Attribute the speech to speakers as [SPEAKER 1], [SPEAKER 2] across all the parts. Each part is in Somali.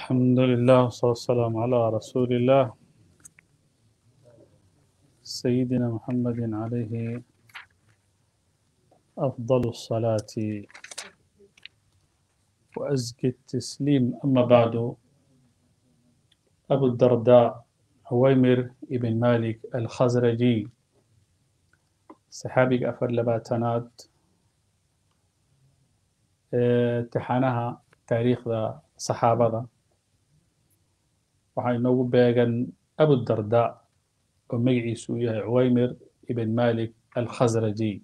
[SPEAKER 1] الحمد لله والصلاة والسلام على رسول الله سيدنا محمد عليه أفضل الصلاة وأزكي التسليم أما بعد أبو الدرداء عويمر بن مالك الخزرجي صحابي أفر لباتنات امتixaanaha taariikhda saxaabada waxaa inoogu beegan abudarda oo magaciisu uu yahay cuwaymir ibn malik alkhasraji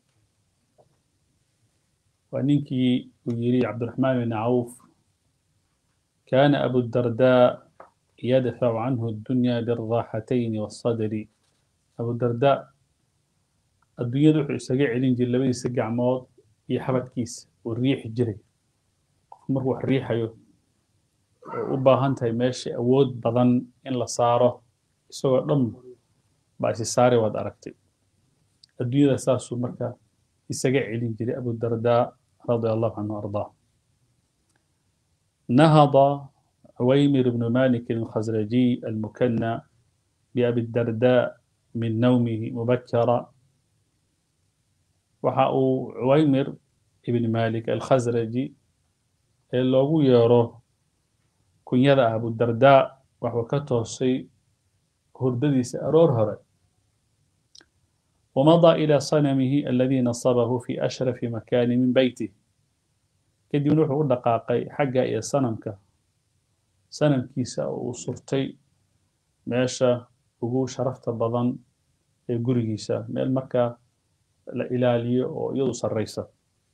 [SPEAKER 1] waa ninkii uu yidhi cabdiraxmaan ibn cawf kana abudarda yadfacu canhu addunya biraaxatayni wasadri abudarda adduunyada wuxuu isaga celin jiray labadiisa gacmood iyo xabadkiisa uu riixi jiray qofku markuu wax riixayo oo u baahan tahay meesha awood badan in la saaro isagoo dhan baa isi saari waad aragtay adduunyada saasuu marka isaga celin jiray abudarda radia allahu canhu ardaa نهض عويمر بن مالك الخزرجي المكنى بأبي الدرداء من نومه مبكرا waxa uu cuwaymir ibn malik alkhasraji ee loogu yeero kunyada ah abudarda waxuu ka toosay hurdadiisa aroor hore wamadaa ilى sanamihi aladi nasabahu fi ashrafi makani min beyti kadibna wuxuu u dhaqaaqay xagga iyo sanamka sanamkiisa oo uu surtay meesha ugu sharafta badan ee gurigiisa meel markaa la ilaaliyo oo iyadu sarraysa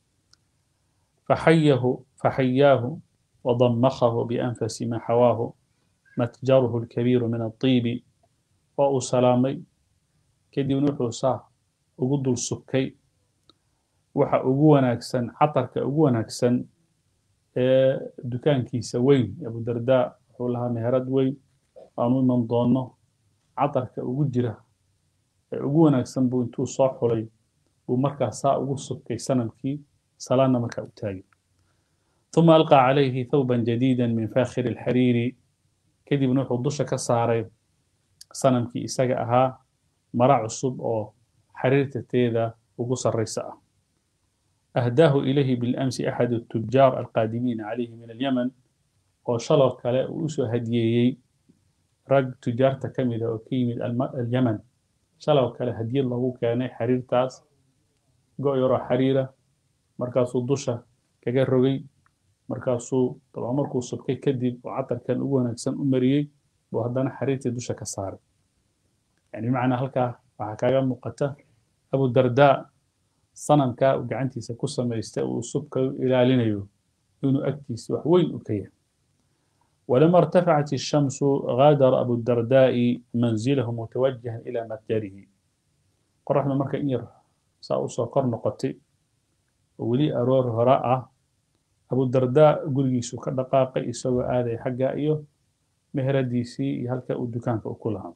[SPEAKER 1] faxayahu faxayaahu wadamakahu bianfasi ma xawaahu matjaruhu alkabiiru min alطiibi waa uu salaamay kadibna wuxuu saa ugu dul subkay waxa ugu wanaagsan catarka ugu wanaagsan ee dukaankiisa weyn abudarda wuxuu lahaa meherad weyn aanu iman doono catarka ugu jira ee ugu wanaagsan buu intuu soo xulay buu markaa saa ugu subkay sanamkii salaadna markaa u taagay ثuma alqى calayhi thawba jadiida min fakhiri اlxariiri kadibna wuxuu dusha ka saaray sanamkii isaga ahaa mara cusub oo xariirta teeda ugu sarraysa ah ahdaahu ilayhi biاlamsi axad الtujaar alqaadimiina calayhi min alyaman oo shaloo kale uu usoo hadiyeeyey rag tujaarta ka mida oo ka yimid alyaman shaloo kale hadiyad loogu keenay xariirtaas go' yaroo xariira markaasuu dusha kaga rogay markaasuu dabcan markuu subkay kadib oo catarkan ugu wanaagsan u mariyey buu haddana xariirtii dusha ka saaray yani bimacnaa halkaa waxaa kaaga muuqata abudarda sanamkaa uu gacantiisa ku samaystay uu subka ilaalinayo inuu agtiisa wax weyn u ka yahay ولما ارتفعت الشمس غادر أبو الدرداء منزله متوجها إلى متجره قرحنا مركا إنير saa usoo kor noqotay oo weli aroor hore ah abudarda gurigiisuu ka dhaqaaqay isagoo aaday xagga iyo meheradiisii iyo halka uu dukaanka ku lahaa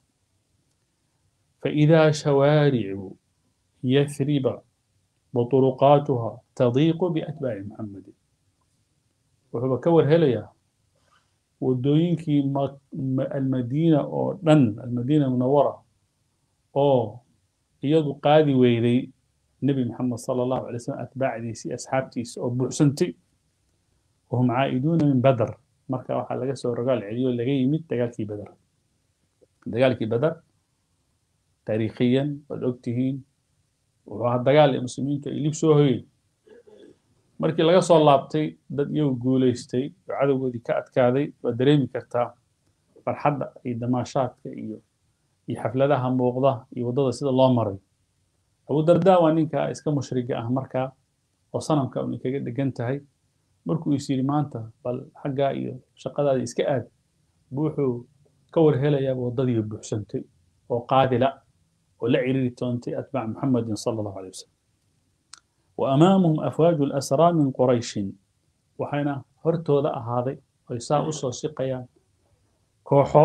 [SPEAKER 1] faidaa shawaaricu yathriba waturuqaatuha tadiiqu biatbaaci muxamedin wuxuuba ka warhelayaa wadooyinkii almadiina oo dhan almadiina munawara oo iyadu qaadi weyday nebi moxamed sala allahu alay slam atbaacdiisii asxaabtiisa oo buuxsantay wahum caa'iduuna min badr marka waxaa laga soo rogaal celiyo laga yimid dagaalkii badar dagaalkii badar taariikhiyan waad ogtihiin wuxuu ahaa dagaal ee muslimiintu ay lib soo hoyeen markii laga soo laabtay dad iyagu guulaystay oo cadowgoodii ka adkaaday waad dareemi kartaa farxadda iyo damaashaadka iyo iyo xafladaha muuqda iyo waddada sida loo maray abudarda waa ninka iska mushriga ah markaa oo sanamka un kaga dhegan tahay markuu is yidhi maanta bal xaggaa iyo shaqadaadii iska aad buu wuxuu ka warhelayaaba waddadii buuxsantay oo qaadila oo la ciriiri toontay atbaac muxamedin sala allahu alay wasalam wa amaamahum afwaaju lasraa min qurayshin waxayna hortooda ahaaday oy saa u soo siqayaan kooxo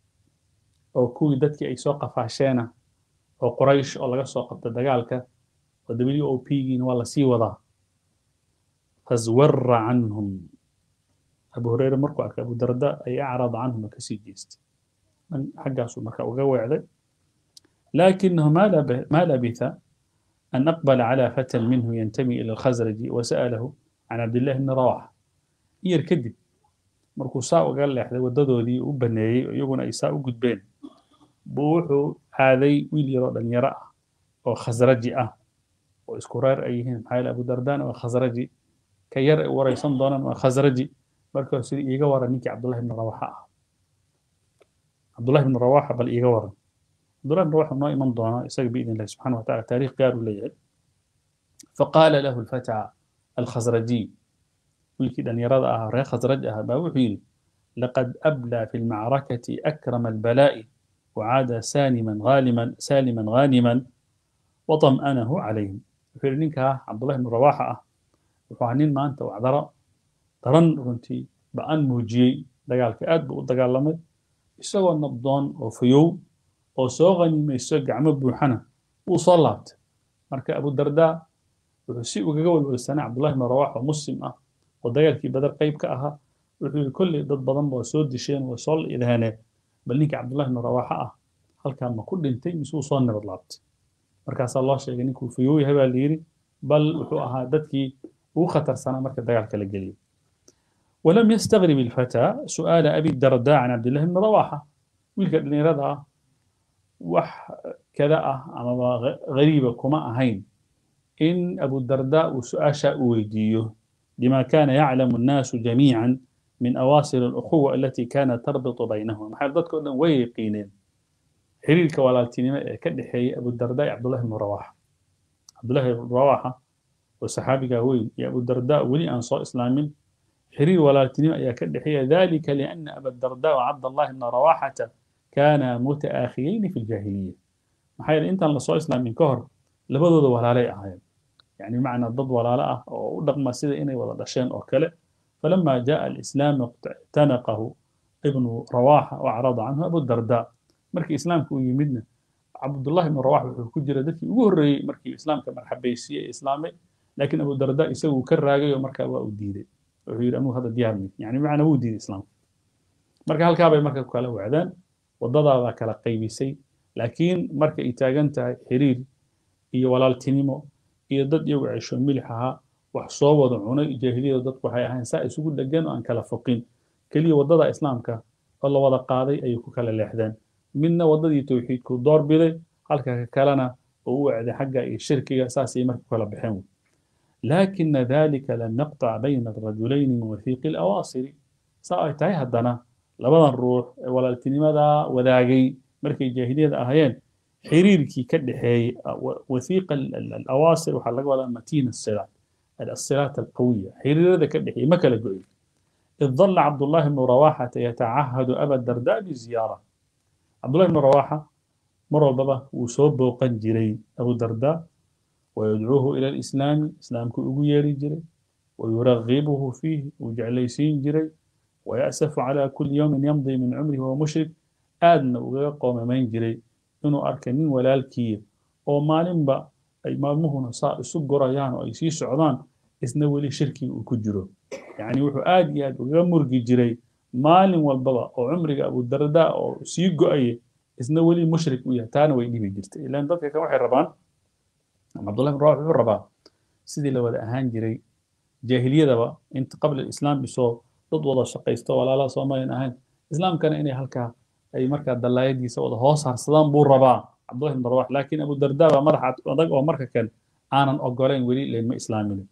[SPEAKER 1] oo kuwii dadkii ay soo qafaasheena oo quraysh oo laga soo qabta dagaalka oo w o p giina waa lasii wadaa faswara canhum abu hureyre markuu arkay abu darda ay acrada canhuma kasii jeestay xaggaasuu marka uga weecday لكنه ما لب- ما لبث أن أقبل على فتى منه ينتمي إلى الخزرج وسأله عن عبد الله بن رواحة يركدب markuu saa uga leexday wadadoodii u baneeyey iyaguna ay saa u gudbeen buu wuxuu aaday wiil yaroo dhalinyaro ah oo khasraji ah oo isku reer ay yihiin maxaa yeele abu dardana waa khasraji ka yar ay waraysan doonaan waa khasraji marka sida iiga waran ninkii cabdullahi bni rawaxa ah cabdullahi bni rawaxa bal iiga waran cabdullahi bni rawaxa noo iman doona isaga biidn illahi subxana wataala taariikh gaar uu leeyahay faqaala lahu alfata alkhasrajiy wiilkii dhalinyarada ahaa reer khasraj ah baa wuxuu yidhi laqad ablaa fi lmacrakati akrama albalaa'i وعاد سالما غانما سالما غانما وطمأنه عليهم wuxuu yidhi ninkaa cabdullahi bnu rawaaxa ah wuxuu ahaa nin maanta wacdaro daran runtii ba-an muujiyey dagaalka aad buu u dagaalamay isagoo nabdoon oo fayow oo soo qanimayso gacmo buuxana wuu soo laabtay marka abu dardaa wuxuu si ugaga walwalsanay cabdullahi bnu rawaax oo muslim ah oo dagaalkii badar qayb ka ahaa wuxuu yidhi kolley dad badan waa soo disheen waa soo idhaaneen bal ninkii cabdullahi bnu rawaaxa ah halkaa ma ku dhintay mise uu soo nabad laabtay markaasaa loo sheegay ninkuu fayow yahay baa layidhi bal wuxuu ahaa dadkii ugu khatarsanaa marka dagaalka la geliyay ولم يستغرب الفتى سؤال أبي الدرداء عن عبد الله بن رواحة ويلك اللي رضا وح كذا أما غريبة كما أهين إن أبو الدرداء سؤال ويديه لما كان يعلم الناس جميعا من أواصر الأخوة التي كانت تربط بينهم حال ضدك ويقينين xiriirka walaaltinimo ee ka dhexeeyay abudarda iyo cabdullahi bnu rawaxa cabdullahi bnu rawaxa oo saxaabigaa weyn iyo abudarda weli aan soo islaamin xiriir walaaltinimo ayaa ka dhexeeya dalika liana abadarda wa cabdallahi bna rawaxata kaana mutaakhiyeyni fi ljaahiliya maxaa yeele intaan lasoo islaamin ka hor labadooda walaalay ahaayeen yani bimacnaa dad walaalo ah oo u dhaqma sida inay wada dhasheen oo kale falama jaa alislaamu ictanaqahu ibnu rawaxa wacrada canhu abudarda markii islaamka uu yimidna cabdullahi ibnu rawax wuxuu ku jira dadkii ugu horreeyey markii islaamka marxabaysiye ee islaamay laakiin abu darda isagu ka raagay oo markaa waa u diiday wuxuu yidhi anugu hadda diyaar mid yani bimacnaa wuu diiday islaamka marka halkaa bay marka ku kala wacdaan waddadaadaa kala qaybisay laakiin marka ay taagan tahay xiriir iyo walaaltinimo iyo dad iyagu cesho milix ahaa wax soo wada cunay jaahiliyada dadku waxay ahayn saa isugu dhegan oo aan kala foqin keliya waddada islaamka oo la wada qaaday ayay ku kala leexdeen midna waddadii towxiidku door biday halka ka kalena oo u wacday xagga iyo shirkiga saasay marka kala baxeen laakina dalika lam yaqtac bayna arajulayni min wathiiqi alawaasiri saa ay tahay haddana labadan ruux ee walaaltinimada wadaagay markay jaahiliyada ahaayeen xiriirkii ka dhexeeyey wathiiqa alawaasir waxaa laga wadaa matiin asilaat الصلات القوية حريرة كده ما كلا جوي إذ ظل عبد الله بن رواحة يتعهد أبا الدرداء بزيارة عبد الله بن رواحة مر بابا وصوب قنجري أبو الدرداء ويدعوه إلى الإسلام إسلام كأبو يري جري ويرغبه فيه وجعل يسين جري ويأسف على كل يوم يمضي من عمره وهو مشرك آدنا وقوم من جري إنه أركنين ولا الكير ومالين با أي مالمهنا صار سجرا يعني أي سي سعودان إسنا ولي شركي وكجرو يعني وحو آد ياد وغمرقي جري maalin walbaba oo cumriga abudarda oo sii go-aya isna weli mushrik u yahay taana way dhibi jirtay ilaan dadka kan waxay rabaan cabdullahi bin rawax wuxuu rabaa sidii la wada ahaan jiray jaahiliyadaba inta qabla islaam isoo dad wada shaqaysto walaalaha soomaaliyan ahayn islaamkana inay halkaa ay markaa dallaayadiisa wada hoos harsadaan buu rabaa cabdullahi bin rawax laakiin abudarda baa madaxa adag oo marka kan aanan ogolayn weli laynma islaaminin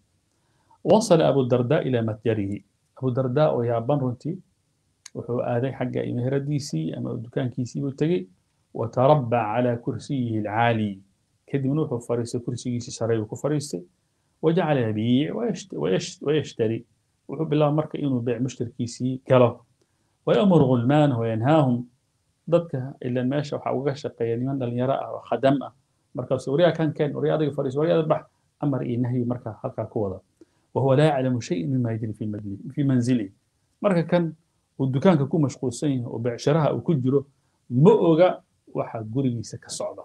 [SPEAKER 1] wasala abudarda ilaa matjarihi abudarda oo yaaban runtii wuxuu aaday xagga meheradiisii ama dukaankiisii buu tegey watarabbac calaa kursiyihi alcaali kadibna wuxuu fariistay kursigiisii sare buu ku fariistay wajacala yabiic wayashtari wuxuu bilaaba marka inuu beec mushtarkiisii galo wayamuru gulmaanahu wayanhaahum dadka ilan meesha waxaa uga shaqeeya niman dhalinyaro ah oo khadam ah markaas waryaa kan keen waryaa adiga fariis waryaa bax amar iyo nahyi markaa halkaa ku wada wahuwa laa yaclamu shayan mima yajri fi manzilihi marka kan uu dukaanka ku mashquulsan yahay oo becsharaha uu ku jiro ma oga waxa gurigiisa ka socda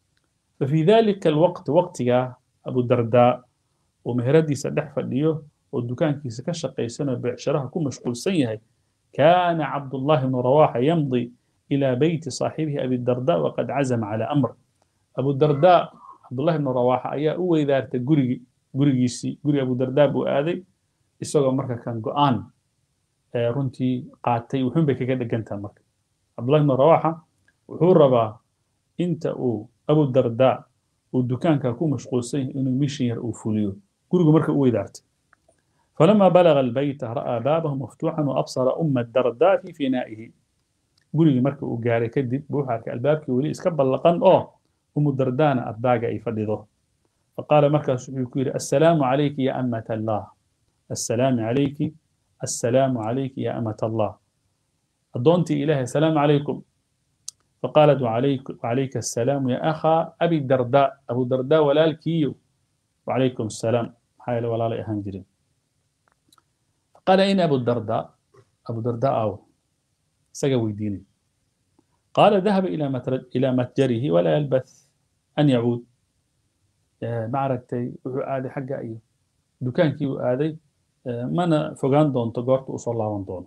[SPEAKER 1] ففي ذلك الوقت وقتها أبو الدرداء ومهردي سدح فديو oo dukaankiisa ka shaqaysanoo beecsharaha ku mashquulsan yahay kaana cabdullahi bnu rawaxa yamdi ilaa beyti saaxibihi abidarda waqad cazama calaa amr abudarda cabdullahi bnu rawaxa ayaa u weydaartay gurigi gurigiisii guri abudarda buu aaday isagoo marka kan go-aan runtii qaatay wuxuun bay kaga dhegantaha marka cabdullahi bnu rawaxa wuxuu rabaa inta uu abudarda uu dukaanka ku mashquulsan yahay inuu mishin yar uu fuliyo gurigu marka u weydaartay فلما بلغ البيت رأى بابه مفتوحا وأبصر أم الدرداء في فنائه gurigii marka uu gaaray kadib buu wuxuu arkay albaabkii weli iska ballaqan oo umu dardaana ardaaga ay fadhido faqaala markaas wuxuu ku yidhi assalaamu calayki ya amat allah assalaamu calayki assalaamu calayki ya amat allah addoontii ilaahay assalaamu calaykum faqaalat wacalayka assalaamu ya akhaa abi darda abu darda walaalkiiyo wacalaykum assalaam maxaa yeele walaalay ahaan jirin faqaala ayna abu darda abu darda aawo isaga weydiinay qaala dahaba ilaa matjarihi walaa yalbath an yacuud ma aragtay wuxuu aaday xagga iyo dukaankii uu aaday mana fogaan doonto goorta uu soo laaban doono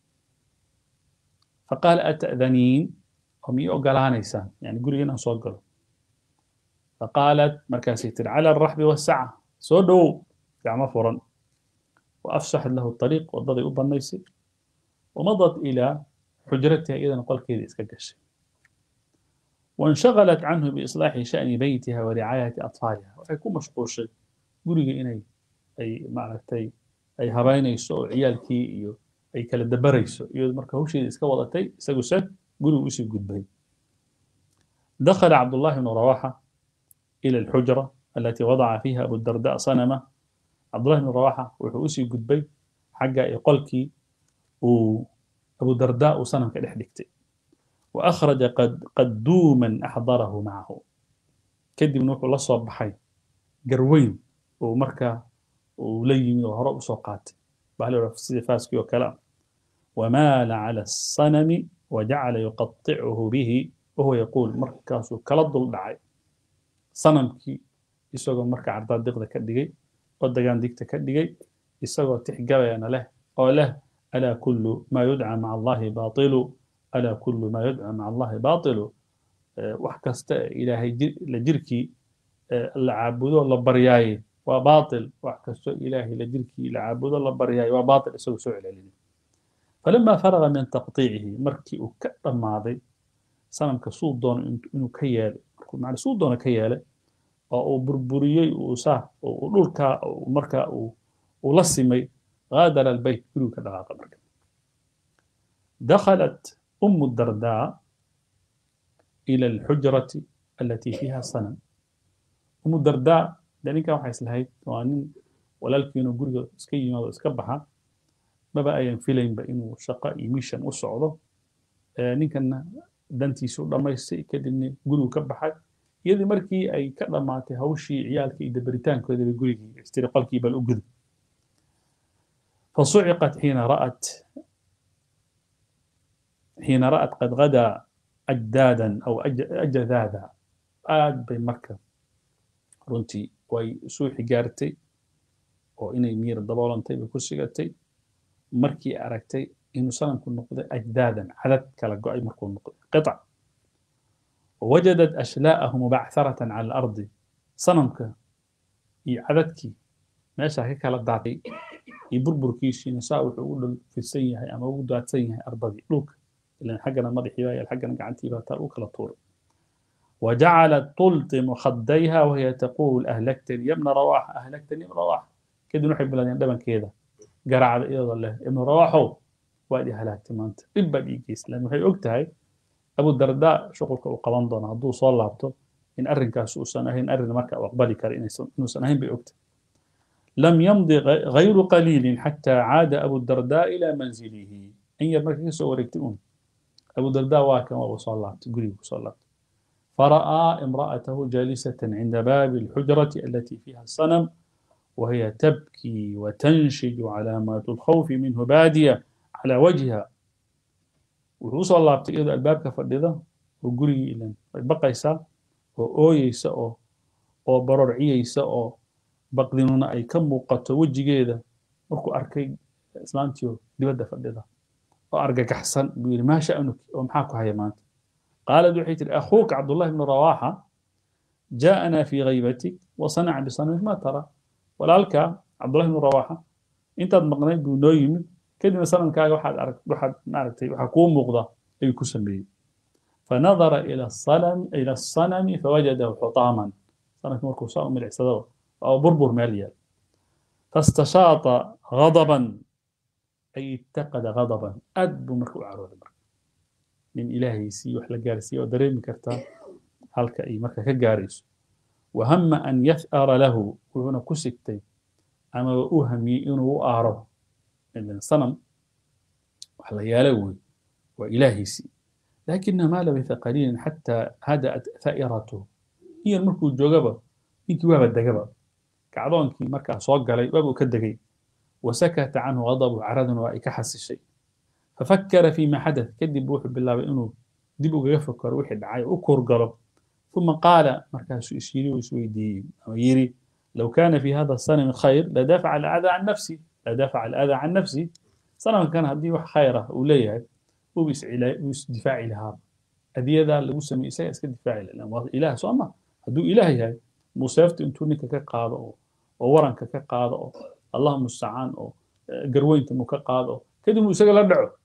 [SPEAKER 1] faqaala ata'daniin oo miyay ogolaanaysaan yani guriga inaan soo galo faqaalat markaasay tiri cala alraxbi wasaca soo dhowow gacmo furan وأفسحت له الطريق وضضي أبنيسي ومضت إلى حجرتها إذا قال كذا إسكاكشي وانشغلت عنه بإصلاح شأن بيتها ورعاية أطفالها ويكون مشغول شيء قولي إني أي معرفتي أي هباينيسو عيالكي إيو أي كلا دبريسو إيو مركا هو شيء إسكا وضعتي إسكا سد قولوا وسي قد بي دخل عبد الله بن رواحة إلى الحجرة التي وضع فيها أبو الدرداء صنمه cabdullahi bn rawaxa wuxuu usii gudbay xagga ay qolkii uu abudarda uu sanamka dhex dhigtay wa akhraja qaduuman axdarahu macahu kadibna wuxuu la soo baxay garweyn uu markaa uu la yimi oo hore usoo qaatay baa sida faaskii oo kale ah wamaala cala asanami wajacala yuqaticuhu bihi wahuwa yaquul markaasuu kala dul dhacay sanamkii isagoo marka cardaadiqda ka dhigay oo dagaan digta ka dhigay isagoo tixgabayana leh oo leh alaa kullu maa yudca maca allahi baailu alaa kullu maa yudca maca allahi baailu wax kasta ilaahay la jirkii la caabudo la baryaaye waa baatil wax kasto ilaahay la jirkii la caabudo la baryaaye waa baatil isagoo soo celcelinay falama faraga min taqtiicihi markii uu ka dhammaaday sanamka suu doono inuu ka yeelay markuu suu doono ka yeelay oo uu burburiyey uu saa uu dhulka marka uu la simay غادر البيت كله كدغاقة مركب دخلت أم الدرداء إلى الحجرة التي فيها صنم أم الدرداء لأنك waxay islahayd waa nin walaalkiinu guriga iska yimaado iska baxa maba ayan filaynba inuu shaqo iyo mission u socdo ninkanna dantiisu u dhammaystay kadibna gurigu ka baxay iyadii markii ay ka dhammaatay hawshii ciyaalka iyo dabaritaankoodaba gurigii istiri qolkii bal u gudub فصعقت حين رأت حين رأت قد غدا أجدادا أو أجذاذا آد بين مركب runtii way suu xigaartay oo inay miyir daboolantay bay ku sigatay markii aragtay inuu sanamku noqday ajdaadan cadad kala go'ay markuu noqday qiطc wajadat ashlaa'ahu mubacharatan cala alardi sanamka iyo cadadkii meeshaa ka kala daatay iyo burburkiisiina saa wuxuu u dhul fidsan yahay ama ugu daadsan yahay ardadii dhulka ilan xaggana madaxii baa yaal xaggana gacantii baa taa u kala tuuray وجعلت تلطم خديها وهي تقول أهلكتني يا ابن رواحة أهلكتني يا ابن رواحة كده نحب بلدين دبن كده قرع إيضا الله ابن رواحة وادي هلاكت ما أنت إبا بيجيس لأنه هي أكتهاي أبو الدرداء شغلك وقبان دون هدو صلى لابتو إن أرن كاسو سنة إن أرن مركا وأقبالي كار إنه سنهين بأكت لم يمضي غير قليل حتى عاد أبو الدرداء إلى منزله إن يرمك سوى ركتئون أبو الدرداء واكا وأبو صلى الله قريب صلى الله فرأى امرأته جالسة عند باب الحجرة التي فيها الصنم وهي تبكي وتنشج علامات الخوف منه بادية على وجهها وصلى الله بتقيد الباب كفردده وقري إلى بقى يسا وأوي يسا أو بررعي يسا أو بقدنون أي كم وقت وجه جيدة markuu arkay islaantiyo dibadda fadhida oo argagaxsan buu yidhi maa sha'nuki oo maxaa ku haya maanta qaalad waxay tihi akhuuka cabdullahi bnu rawaaxa جاءنا في غيبتك وصنع بصنمك ما ترى ولالك عبد الله بن رواحه انت مقنعي بو نو يمد كدنا صنمكاga waxaad arag waxaad maaragtay waxa kuu muuqda ay ku sameeyay فنظر إلى الصنم إلى الصنم فوجده حطاما صنم مركو صار من العسدو أو بربر ماليا فاستشاط غضبا أي اتقد غضبا أدب مركو عرود من إلهي سي وحلا جارسي ودريم كرتا halka ay marka ka gaarayso wahama an yah'ara lahu wuxuuna ku sigtay ama u hamiyey inuu u aaro sanam wax la yaala wey waa ilaahiisii lakina ma labitha qaliilan xataa hada'at tha'iratuhu iyan markuu joogaba ninkii waaba degaba kacdoonkii markaa soo galay waabuu ka degay wasakata canhu ghadabu caradun waa ay ka xasishay fafakara fima xadath kadib wuxuu bilaabay inuu dib ugaga fakaro wixii dhacay u kurgalo ثم قال مركز يشيري ويسويدي يري لو كان في هذا الصنم خير لدافع الأذى عن نفسي لدافع الأذى عن نفسي صنم كان هدي wax khayra uu leeyahay uu is difaaci lahaa adiyada lagu sameeyay isaga iska difaaci lahaa waa ilaah soo ma hadduu ilaah yahay museefta intuu ninka ka qaado oo waranka ka qaado oo allah mustacaan oo garweynta mu ka qaado kadib uu isaga la dhaco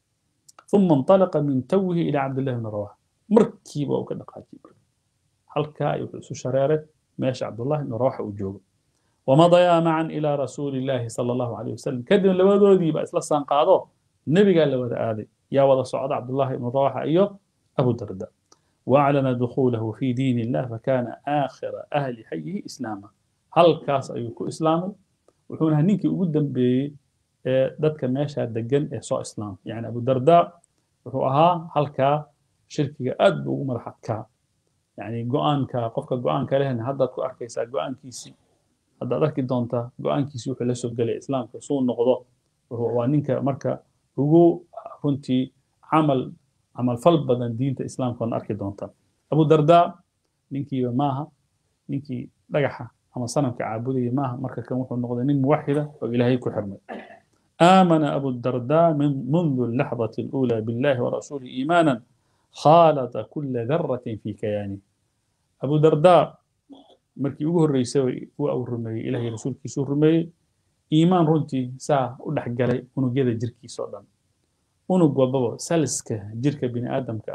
[SPEAKER 1] ثم انطلق من توه إلى عبد الله بن رواحه مركيبه وكدقاجي halkaa ay wuxuu isu shareeray meesha cabdullahi ibnu rawaxa uu joogo wamadayaa macan ilaa rasuuli illaahi sala allahu calayh wasalam kadib labadoodiiba isla saanqaado nebigaa la wada aaday yaa wada socda cabdullahi ibnu rawaxa iyo abu darda waaclana dukhuulahu fi diin illah fakana aakhira ahli xayihi islaama halkaas ayuu ku islaamay wuxuuna ninkii ugu dambeeyey ee dadka meesha degan ee soo islaamay yani abu darda wuxuu ahaa halkaa shirkiga aad buu ugu madax adkaa يعني go-aanka qofka go-aanka lehna haddaad ku arkaysaa go-aankiisii haddaad arki doontaa go-aankiisii wuxuu la soo gelay islaamka suu noqdo waa ninka marka ugu runtii camal camal fal badan diinta islaamka oon arki doontaa abu darda ninkiiba maaha ninkii dhagaxa ama sanamka caabudaya maaha marka kan wuxuu noqday nin muwaxida oo ilaahay ku xirmay آمن أبو الدرداء من منذ اللحظة الأولى بالله ورسوله إيمانا خالط كل ذرة في كيانه أبو درداء markii ugu horreysay uu uu rumeeyey ilaahay rasuulkiisu rumeeyey iimaan runtii saa u dhex galay unugyada jirkiisa oo dhan unug walbaba saliska jirka bini aadamka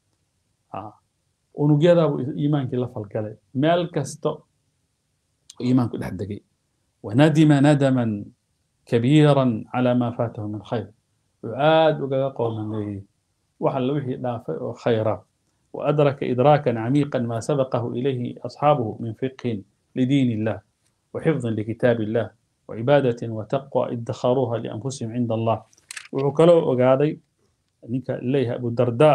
[SPEAKER 1] ah unugyadaabuu iimaankii la falgalay meel kasta iimaanku dhex degay wanadima nadaman kabiiran calaa maa faatahu min khayr wuxuu aad ugaga qoomameeyey wax alla wixii dhaafay oo khayra وأدرك إدراكا عميقا ما سبقه إليه أصحابه من فقه لدين الله وحفظ لكتاب الله وعبادة وتقوى ادخروها لأنفسهم عند الله وعكلوا وقاضي نيك إليه أبو الدرداء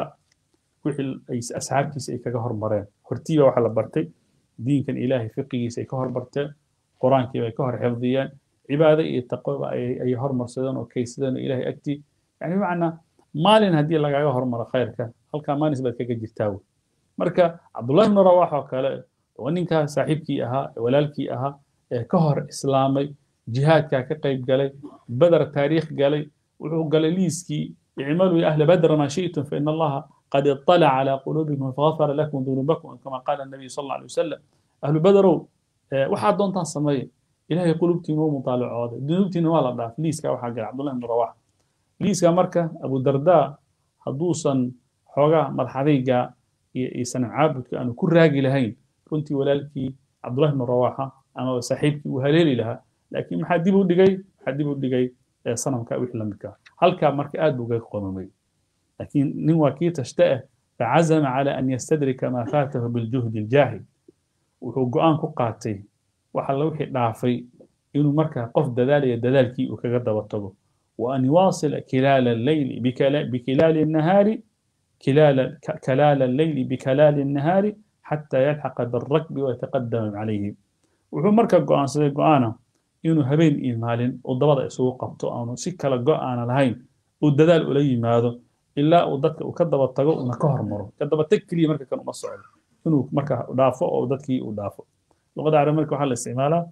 [SPEAKER 1] وحي أصحاب كيس أي كهر مرين هرتيبة وحلا برتي دين كان إلهي فقه كيس أي كهر برتي قرآن كيس أي كهر حفظيا عبادة التقوى أي هر مرسدان وكيسدان إلهي أكتي يعني معنى maalin haddii lagaga hormaro khayrka halkaa maalis baad kaga jirtaa wey marka cabdullahi ibnu rawax oo kale waa ninkaa saaxiibkii ahaa walaalkii ahaa ee ka hor islaamay jihaadkaa ka qayb galay badar taariikh galay wuxuu galay liiskii icmaluu ya ahla badra maa shi'tum faina allaha qad iطalaca calaa quluubikum fagafara lakum dunuubakum kama qaala الnabiyu sal alla alay wasalam ahlu badarow waxaad doontaan sameeye ilahay qulubtiina u mutaalacooday dunuubtiina waa la dhaaf liiskaa waxaa galay cabdullahi ibnu rawax liiska marka abu darda hadduusan xoogaa madaxadayga iyo sanam caabudka aanu ku raagi lahayn runtii walaalkii cabdullahi ibnu rawaxa ama saaxiibkii uu haleeli lahaa laakiin maxaa dib u dhigay maxaa dib u dhigay sanamka wixii lamidka halkaa marka aad buu gaga qomamay laakiin nin waa kii tashta ah facazama cala an yastadrika maa faatahu biljuhdi aljaahid wuxuu go-aan ku qaatay wax alla wixii dhaafay inuu markaa qof dadaalaya dadaalkii uu kaga daba tago وأن يواصل كلال الليل بكلال النهار كلال كلال الليل بكلال النهار حتى يلحق بالركب ويتقدم عليه wuxuu marka go'aansaday go'aana inuu habeen iyo maalin uu dabada isugu qabto aanu si kale go'aana lahayn uu dadaal ula yimaado ilaa uu dadka uu ka daba tago una ka hormaro ka daba tag keliya marka kan uma socdo inuu marka dhaafo oo dadkii uu dhaafo luqada carabi marka waxaa la isticmaalaa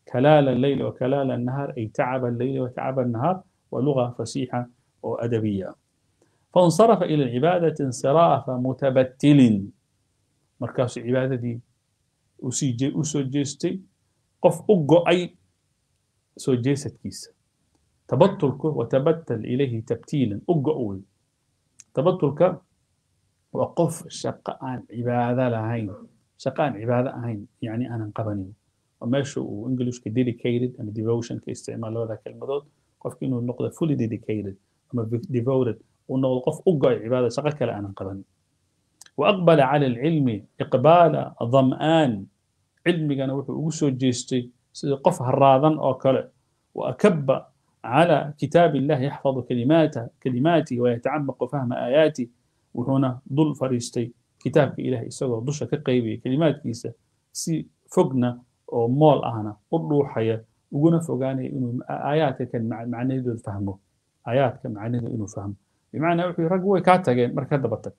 [SPEAKER 1] كلال الليل وكلال النهار أي تعب الليل وتعب النهار ولغة فصيحة وأدبية فانصرف إلى العبادة انصراف متبتل مركز عبادة دي أسجستي قف أقو أي سجست كيس تبتلك وتبتل إليه تبتيلا أقو أول تبتلك وقف شقاء عبادة لهين شقاء عبادة هين يعني أنا قبني وماشي وإنجليش dedicated and devotion كاستعمال هذا كلمة قف كأنه النقطة fully dedicated أما devoted وأنه قف أقع عبادة شقاء كلا أنا قبني وأقبل على العلم إقبال ظمآن علمي كان وحو جيستي قف هراضا أو كلا وأكب على كتاب الله يحفظ كلماته كلماتي ويتعمق فهم آياتي وهنا ضل فريستي كتابك إلهي إسagoo dusha ka qaybaya kelimaadkiisa si fogna oo mool ahna u dhuuxaya uguna fogaanaya inuu aayaadka kan macnahidooda fahmo aayaadka macnahidooda inuu fahmo bimacnaa wuxuu rag way kaa tageen marka daba tag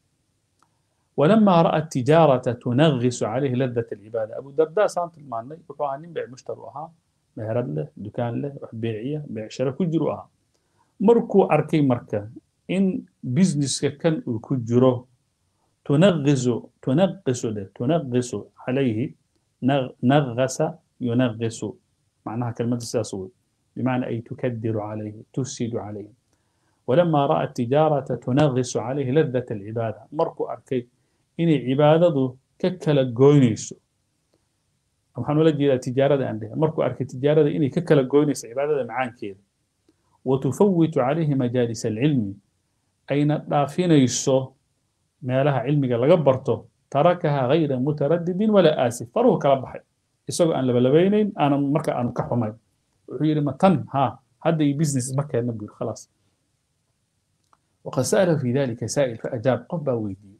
[SPEAKER 1] ولما رأى التجارة تنغص عليه لذة العبادة أبو الدرداء سان tilmaanay wuxuu ahaa nin bيع مشتر ahaa meherad leh dukaan leh wax beeciya beecsharo ku jiru ahaa markuu arkay marka in businesska kan uu ku jiro تنغز تنغص تنغص عليه نغس ينغص معناها كلمة الساسوي بمعنى أي تكدر عليه تفسد عليه ولما رأى التجارة تنغص عليه لذة العبادة مركو أركي إن عبادته ككلا جوينيسو waxaan ula jeedaa tijaarada aan dhahay markuu arkay tijaarada inay ka kala goynayso cibaadada macaankeeda watufawitu calayhi majaalis alcilmi ayna dhaafinayso meelaha cilmiga laga barto tarakaha hayra mutaradidin walaa aasif faruhu kala baxay isagoo aan labalabeynayn aanan marka aanu ka xumayn wuxuu yidhi ma tan haa hadda iyo business ma keenna buu khalaas waqad sa'ala fi dalika saa'il faajaab qof baa weydiiyey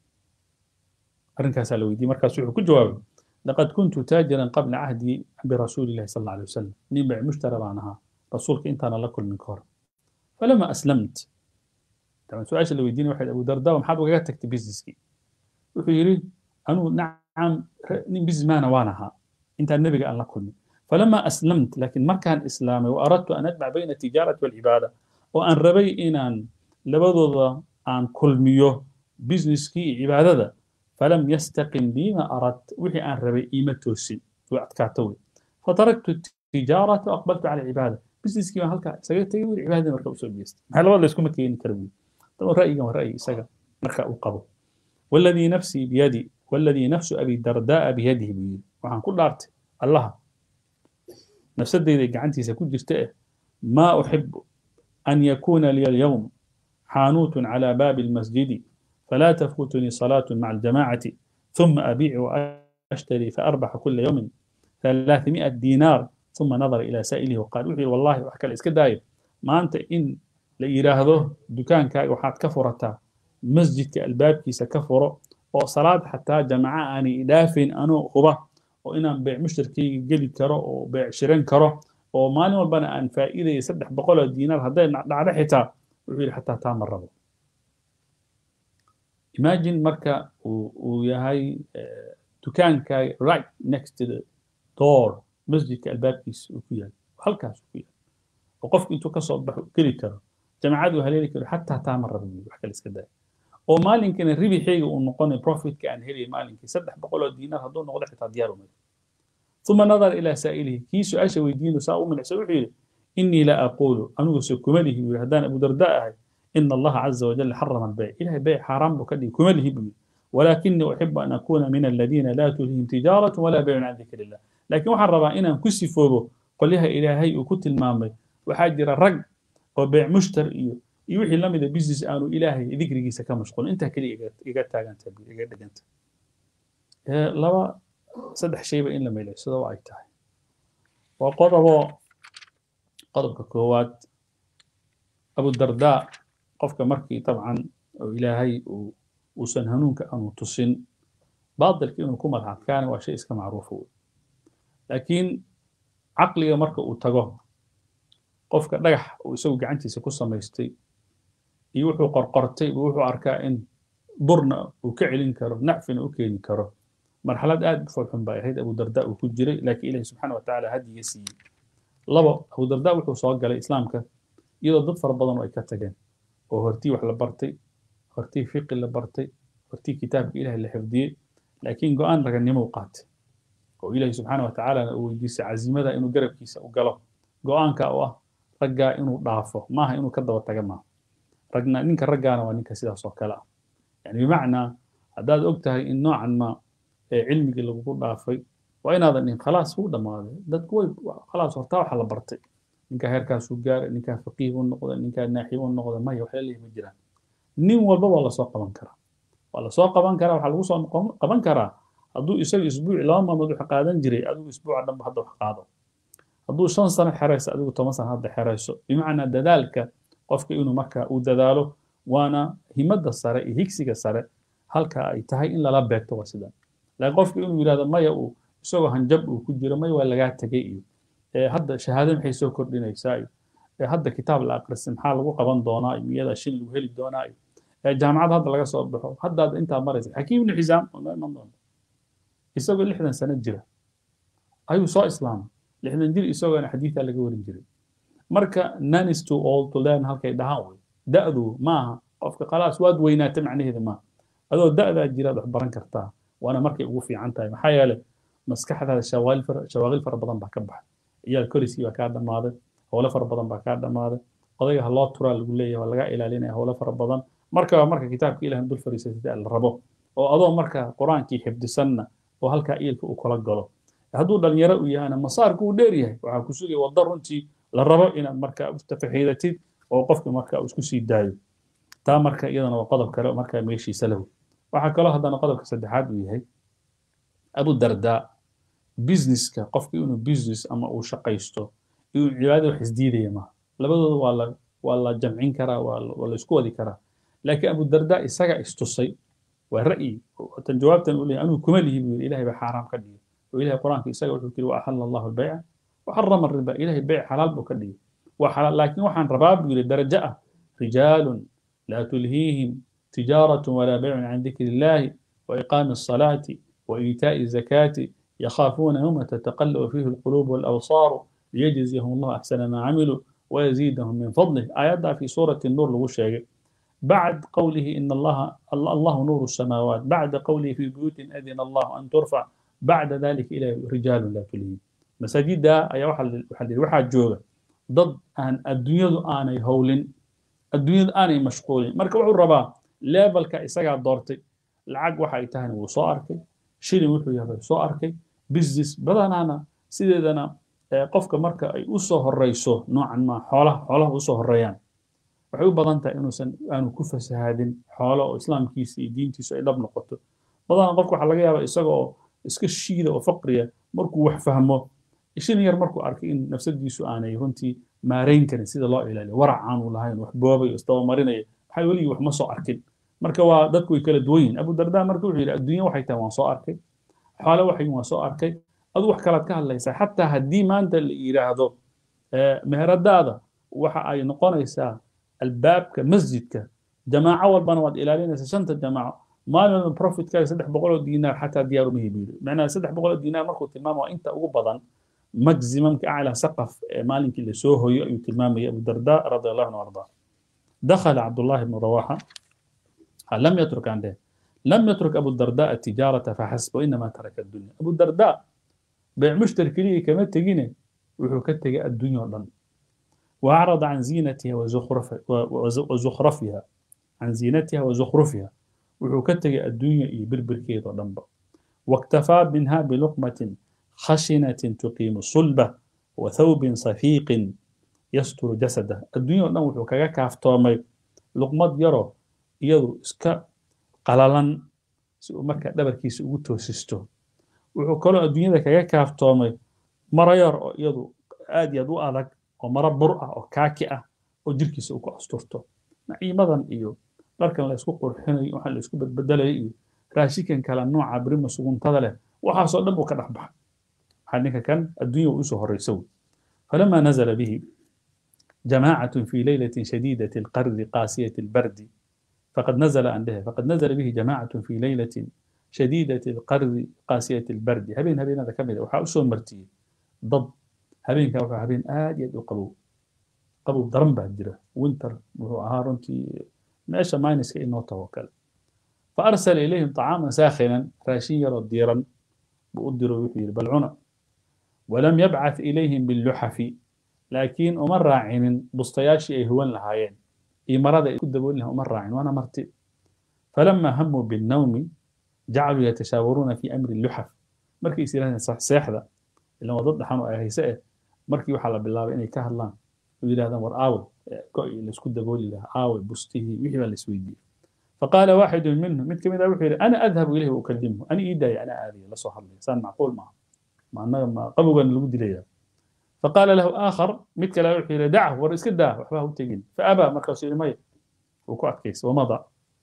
[SPEAKER 1] arrinkaasaa la weydiiyey markaas wuxuu ku jawaabay لقد كنت تاجرا قبل عهدي برسول الله صلى الله عليه وسلم نبع مشترى معناها رسولك انت انا لكل من كور فلما اسلمت طبعا سؤال اللي يديني واحد ابو درداء ومحاب وقاعد تكتب بيزنسكي ويقول أنو نعم بيزنس مان وانها انت النبي قال لكل فلما اسلمت لكن ما كان اسلامي واردت ان اجمع بين التجاره والعباده وان ربي ان ان لبضض ان كل ميو بيزنسكي عباده فلم يستقم لي ما أردت وحي أن ربي إيمة توسي وأتكاتوي فتركت التجارة وأقبلت على العبادة بزنس كيما هلكا سجل تجيب العبادة مركا وسوي بيست هل والله يسكن مكين كربي طبعا رأيي كما رأيي سجل مركا وقبو والذي نفسي بيدي والذي نفس أبي الدرداء بيده بيدي وعن كل أرت الله نفس الدين عنتي سكون جستئه ما أحب أن يكون لي اليوم حانوت على باب المسجد فلا تفوتني صلاة مع الجماعة ثم أبيع وأشتري فأربح كل يوم ثلاثمائة دينار ثم نظر إلى سائله وقال وحي والله وحكى الإسك داير ما أنت إن لإيراهده دكان كاي وحات كفرتا مسجد كالباب كيس كفر وصلاة حتى جماعة أني إدافين أنو خبا وإن بيع مشتركي قلي كرو وبيع شرين كرو ومالي والبنا أن فائدة يسدح بقول دينار هذا نعرف حتى وحي حتى تام الربو imagine marka uu yahay dukaanka right next to the door masjidka albaabkiisa uu ku yahay halkaas ku yahay oo qofku intuu kasoo baxo geli karo jamacad uu haleeli karo xataa taama rabi wax kale iska daya oo maalinkana ribixeyga uu noqonay profitka aan helay maalinkii saddex boqol oo diinaar hadduu noqdo xitaa diyaar umay ثم نظر إلى سائله كي سؤال ويدين ساء من سوحي إني لا أقول أنو سكمله وهدان أبو درداء إن الله عز وجل حرم البيع إلهي بيع حرام وكذي كمله بي ولكني أحب أن أكون من الذين لا تلههم تجارة ولا بيع عن ذكر الله لكن وحرم إن كسي فوبه قل لها إلهي وكت المامي وحاجر الرق وبيع مشتر إيو يوحي لم إذا بيزنس آنو إلهي ذكر جيسا كمشغول أنت كلي إيقات تاغان تبي إيقات دقنت لوا صدح شيء إن لما يلعب سدوا أي تاي وقضبوا قضب كوات أبو الدرداء qofka markii dabcan oo ilaahay uusan hanuunka aanu tusin baadilka inuu ku madxadkaana waa shay iska macruufa wey laakiin caqliga marka uu tago qofka dhagax uu isagu gacantiisa ku samaystay iyo wuxuu qorqortay buu wuxuu arkaa in durna uu ka celin karo nacfina u keeni karo marxalad aad u foolxun bay ahayd abu darda uu ku jiray laakiin ilahi subxaana watacaala hadiga siiyey labo abu darda wuxuu soo galay islaamka iyadoo dad fara badan oo ay ka tageen oo hortii wax la bartay hortii fiqi la bartay hortii kitaabka ilahi la xifdiyey laakiin go-aan raganimo u qaatay oo ilahi subxaana watacaala uu weydiisay cazimada inuu garabkiisa u galo go-aanka oo ah raggaa inuu dhaafo maaha inuu ka daba taga maaha ragna ninka raggaana waa ninka sidaas oo kale ah yani bimacnaa haddaad og tahay in noocan ma cilmigii lagugu dhaafay waa inaadan dhihin khalaas wuu dhammaaday dadku way khalaas hortaa waxa la bartay ninkaa heerkaasuu gaaray ninkaa faqiih u noqday ninkaa naaxib u noqday maya waxla leeyahy ma jiraan nin walba waa lasoo qaban karaa waa lasoo qaban karaa waxaa lagu soo qaban karaa hadduu isaga isbuuci laba maalmood wax qaadan jiray adigu isbuuca dhanba hadda wax qaado hadduu shan sano xerayso adigu toban sano hadda xerayso bimacnaa dadaalka qofka inuu marka uu dadaalo waana himadda sare iyo higsiga sare halka ay tahay in lala beegto waa sidan laakiin qofka inuu yidhahdo maya uu isagoo hanjab uu ku jiro maya waa lagaa tegay iyo hadda shahaado maxay soo kordhinaysaa iyo hadda kitaab la aqrisay maxaa lagu qaban doonaa iyo miyadaa shin lagu heli doonaa iyo jaamacad hadda laga soo baxo haddaad intaa maraysa xakiim ibnu xisaam oo noo iman doonta isagoo lixdan sano jira ayuu soo islaamay lixdan jir isagoona xadiidaa laga warin jiray marka none is too old to learn halkay dhahaan wey da'du maaha qofka khalaas waad weynaata macnaheeda maaha adoo da'daa jiraad wax baran kartaa waana markay ugu fiican tahay maxaa yeelay maskaxdaada shawaaqil fara badan baa ka baxay ciyaal koriskii baa kaa dhammaaday howlo fara badan baa kaa dhammaaday odayga haloo turaa lagu leeyahay waa laga ilaalinaya howlo fara badan markaba marka kitaabka ilahan dul fariisatay la rabo oo adoo marka qur-aankii xifdisanna oo halkaa iilka uu kula galo hadduu dhalinyaro u yahana masaarku uu dheer yahay waxaa ku sugaya waddo runtii la rabo inaad marka tafaxiidatid oo qofka marka uu isku sii daayo taa marka iyadana waa qodob kale oo markaa meeshiisa lahu waxaa kaloo haddana qodobka saddexaad uu yahay abu dardaa businesska qofka inuu business ama uu shaqaysto inuu cibaadada wax isdiidaya maaha labadooda waa la waa la jamcin karaa waa la isku wadi karaa laakiin abu dardaa isaga istusay waa ra'yi tan jawaabtan uu leeyahay anuu kuma lihi buu yidhi ilahay baa xaaraam ka dhigay oo ilahay qur-aanka isaga wuxuu yidhi wa axalla allahu albayca وحرم الربا إلهي بيع حلال بكدي وحلال لكن وحن رباب درجة رجال لا تلهيهم تجارة ولا بيع عن ذكر الله وإقام الصلاة وإيتاء الزكاة يخافون يوم تتقلب فيه القلوب والأبصار ليجزيهم الله أحسن ما عملوا ويزيدهم من فضله آيات في سورة النور لغشة بعد قوله إن الله الله نور السماوات بعد قوله في بيوت أذن الله أن ترفع بعد ذلك إلى رجال لا تلهيهم masaajidda ayaa waxaa lihi waxaa jooga dad aan adduunyadu aanay howlin adduunyadu aanay mashquulin marka wuxuu rabaa levelka isagaa doortay lacag waxa ay tahayna wuu soo arkay shilin wuxuu yahay soo arkay business badanaana sideedana qofka marka ay u soo horeyso noocan ma xoolaha xoolaha usoo horeeyaan waxay u badan tahay inuusan aanu ku fasahaadin xoolo oo islaamkiisa iyo diintiisu ay dhab noqoto badana qofka waxaa laga yaabaa isaga oo iska shiida oo faqriya markuu wax fahmo shin yar markuu arkay in nafsadiisu aanay runtii maarayn karin sida loo ilaaliyo warac aanu lahayn wax boobay oo isdabamarinaya waxay weligii wax ma soo arkin marka waa dadku way kala duwan yihin abu darda marka wuxuu yidhi adduunya waxay tahay waan soo arkay xoole waxay waan soo arkay adu wax kalaad ka hadlaysaa xataa haddii maanta la yidhaahdo meheradaada waxa ay noqonaysaa albaabka masjidka jamaaco walbana waad ilaalinaysaa shanta jamaaco maalin walba profitkaaga saddex boqol oo diinaar xataa diyaar uma hibiyo macnaha saddex boqol oo diinaar markuu tilmaamo waa inta ugu badan maximum أعلى سقف مالك اللي سوه يؤي تلمامي أبو الدرداء رضي الله عنه وارضاه دخل عبد الله بن رواحة لم يترك عنده لم يترك أبو الدرداء التجارة فحسب وإنما ترك الدنيا أبو الدرداء بيع مشترك لي كما تجيني وحكتك الدنيا والله وأعرض عن زينتها وزخرف وزخرفها عن زينتها وزخرفها وحكتك الدنيا بربر كيد ولنبا واكتفى منها بلقمة خشنة تقيم الصلبة وثوب صفيق يستر جسده الدنيا دhan wuxuu kaga kaaftoomay luqmad yaro iyadu iska qalalan si uu marka dhabarkiisa ugu toosisto wuxuu kaloo adduunyada kaga kaaftoomay maro yar oo iyadu aad iyo aad u adag oo maro bur ah oo kaaki ah oo jirkiisa uu ku asturto naciimadan iyo dharkan la isku qurxinayo waxaan la isku badbedelayo iyo raashikan kale nooca birima suguntada leh waxaasoo dhan buu ka dhex baxay حنك كان الدنيا وإسه الرسول فلما نزل به جماعة في ليلة شديدة القرد قاسية البرد فقد نزل عندها فقد نزل به جماعة في ليلة shadiidati alqardi qaasiyati albardi habeen habeenada ka mid a waxaa usoo martiyey dad habeenkaa wuxuu habeen aad iyo aad u qabow qabow daran baa jira winter wuxuu ahaa runtii meesha minuska inoo taho kale فأرسل إليهم طعاما ساخنا راشيا وديرا بأدروا وحير بالعنا ولم يبعث إليهم باللحف لكن أمر راعين بسطياشي أي هو لهايين إي مرض يكدبوا لها أمر راعين وأنا مرتي فلما هموا بالنوم جعلوا يتشاورون في أمر اللحف مركي يصير صح ساحدة اللي هو ضد حنو أهي سائل مركي وحلا بالله إني كهلان ويقول هذا مر آوي كوي اللي سكود بقول له آوي بسطيه وحي اللي سويدي فقال واحد منهم مثل كذا وحير انا اذهب اليه واكلمه انا ايداي انا اذي لا صح لي سان معقول معه مع انه ما قبل لو دليا فقال له اخر مثل كذا وحير دعه ورسك داه وحباه تجين فابى مركز مي وكو كيس ومضى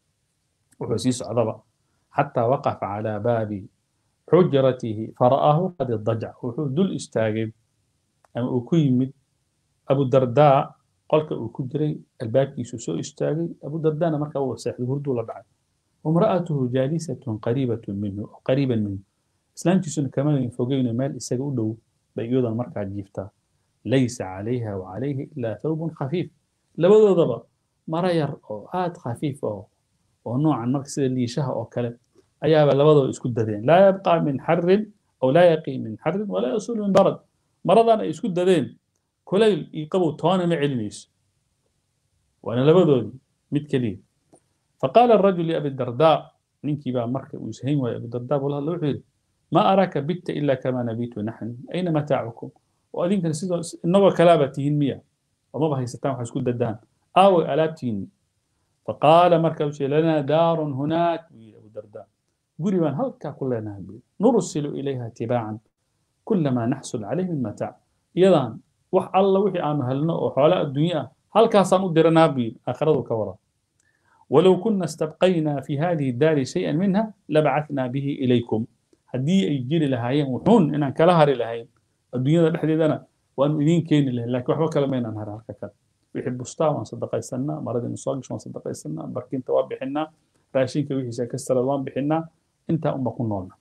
[SPEAKER 1] وحسيس عضبه حتى وقف على باب حجرته فرآه قد اضطجع وحو دل استاجب أم أكيمد أبو الدرداء qolka uu ku jiray albaabkiisu soo istaagay abu dardaana markaa uu seexday hurduu la dhacay wamra'atuhu jaalisatun qariibatun minhu qariiban minhu islaantiisuna kama fogeyno meel isaga u dhow bay iyadan markaa jiiftaa laysa calayha wa calayhi ilaa thawbun khafiif labadoodaba mara yar oo aad khafiif oo oo noocan marka sida liishaha oo kale ayaaba labadooda isku dadeen laa yabqaa min xarin aw laa yaqii min xarin walaa yasulu min barad maradan ay isku dadeen كليل يقبو تونا معلميس وانا لبدودي مد كليل فقال الرجل لأبي الدرداء ننكي بقى مركب ويسهين ويا أبي الدرداء والله لو حيل ما أراك بت إلا كما نبيت نحن أين متاعكم وأذين كان سيدو النوى كلابتهن مية وما بهي ستان حسكود ددان آوي ألابتهن فقال مركب لنا دار هناك أبو الدرداء قولي من هل كلنا نرسل إليها تباعا كلما نحصل عليه من متاع يضان wax alla wixii aanu helno oo xoolo adduunye ah halkaasaan u diranaa buu aakhiradu ka wara walow kuna istabqaynaa fi hadihi daari shayan minha labacatnaa bihi ilaykum haddii ay jiri lahaayeen wuxuun inaan kala hari lahayn adduunyada dhexdeedana waanu idiin keeni lahayn laakiin waxba kale maynaan harin halka kale wixii bustaa waan sadaqaysanaa maradii soo gasho waan sadaqaysanaa barkinta waa bixinaa raashinka wixiisa kastarad waan bixinaa intaa unba ku noolna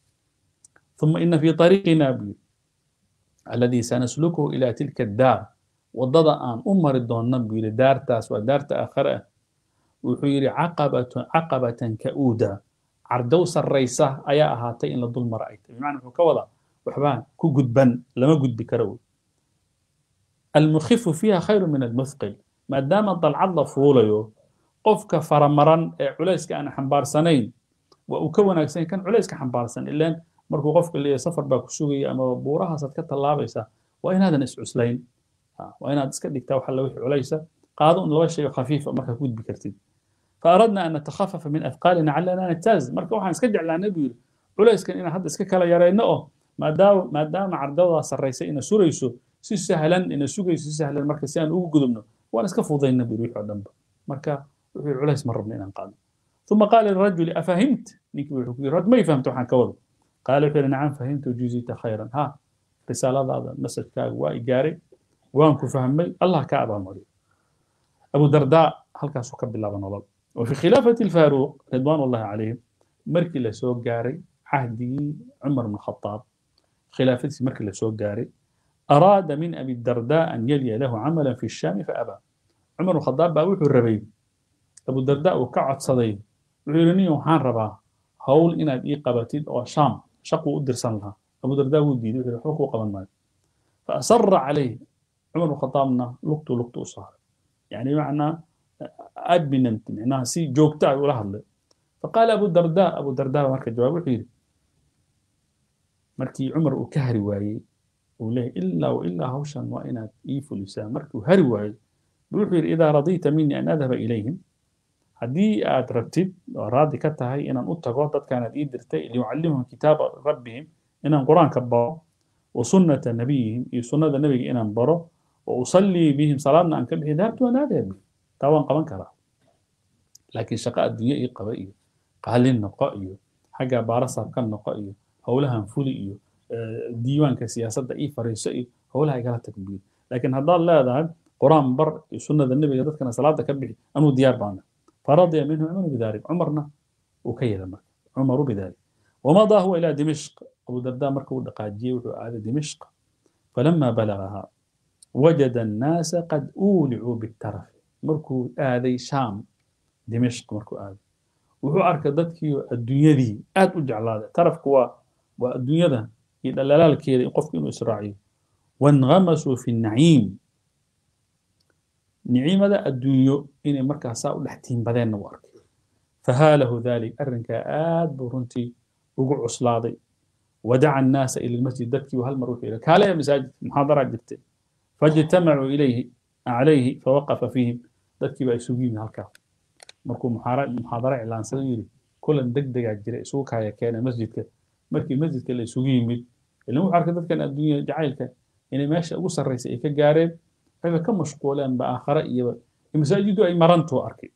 [SPEAKER 1] ثم إن في طريقنا بيو الذي سنسلكه إلى تلك الدار وضد أن أمر الدون نبي لدار تاس ودار تأخرة وحيري عقبة عقبة كؤودة عردوس الرئيسة أيا أهاتي إن الظلم رأيت بمعنى كوضع وحبان كو قدبن لما قد بكرو المخف فيها خير من المثقل ما دام طلع فوليو قفك فرمرا عليسك أنا حنبار سنين وأكون أكسين كان عليسك حنبار سنين إلا markuu qofka leeyahay safar baa ku sugaya ama buurahaasaad ka tallaabaysaa waa inaadan iscuslayn waa inaad iska dhigtaa waxa wixii culaysa qaado un laba shay oo khafiifa markaa ku gudbi kartid فأردنا أن نتخفف من أثقالنا علنا نجتاز marka waxaan iska jeclaanay buu yidhi culayskan inaan hadda iska kala yarayno oo maadaama maadaama cardada sarraysa ina surayso si sahlan ina sugayso si sahlan marka si aan ugu gudubno waan iska fudayna buu wixii oo dhanba marka wixii culays ma rabno inaan qaadno ثم قال للرجل أفهمت نيكي وحكي رد ما يفهمت وحان كوضو قال وحير نعم فهمت وجزيت خيرا ها رسالة هذا مسج كاغ واي جاري وانكو فهمي الله كعبة مري أبو درداء هل كان سوكب بالله ونولد وفي خلافة الفاروق رضوان الله عليه مركي لسوق جاري عهدي عمر بن الخطاب خلافة مركي لسوق جاري أراد من أبي الدرداء أن يلي له عملا في الشام فأبى عمر بن الخطاب باوي الربيب أبو الدرداء وكعد صدي وعيرني وحان ربا هول إن إي قبتيد أو شام شقوا أدرسان لها أبو الدرداء ودي حقوق قبل مال فأصر عليه عمر بن الخطابنا لقطه لقطه صار يعني معنى أدمننت معناها سي جوكتا ولا هذا فقال أبو الدرداء أبو الدرداء مركز جواب وحيد مركي عمر وكهري واي وليه إلا وإلا هوشا وإن إيفو لسان مركي وهري واي بوحير إذا رضيت مني أن أذهب إليهم haddii aad rabtid oo raadi ka tahay inaan u tago dadkaanaad ii dirtay liyucallimhum kitaaba rabbihim inaan qur-aanka baro wa sunnata nabiyihim iyo sunnada nebiga inaan baro wa usallii bihim salaadna aan ka bixi dahabtu waan aadaya bi taa waan qaban karaa laakiin shaqo adduunye ii qaba iyo qaalin noqo iyo xagga baarasaab ka noqo iyo howlahan fuli iyo diiwaanka siyaasadda ii fariiso iyo howlaha igala tagbiyo laakiin haddaad leedahay qur-aan bar iyo sunnada nebiga dadkana salaada ka bixi anuu diyaar baana فرضي منه عمر بذلك عمرنا وكيل مرك عمر بذلك ومضى هو إلى دمشق أبو الدرداء مركب دقاجي وعاد دمشق فلما بلغها وجد الناس قد أولعوا بالترف مركو آذي شام دمشق مركو آذي wuxuu arkay dadkii adduunyadii aad u jeclaaday tarafku waa waa adduunyada iyo dhalaalaalkeeda in qofku inuu israaciyo wainqamasuu fi naciim nicimada adduunyo inay markaas saa u dhex tiimbadeenna u arkay fahaalahu dalik arrinkaa aad buu runtii ugu cuslaaday wadaca annaasa ila lmasjid dadkii hal mar wuxuu yidhi kaaleya masaajid muxaadaraa jirtay fajtamacuu ilayhi calayhi fawaqafa fiihim dadkii baa isugu yimi halkaa markuu muxaadaro iclaansada yidhi kulan deg degaa jira isugu kaaya keena masjidka markii masjidka la isugu yimid ilan wuxuu arkay dadkan adduunya jacaylka inay meesha ugu sarraysay ay ka gaareen waxayba ka mashquuleen ba aakhare iyo masaajidu ay marantuu arkay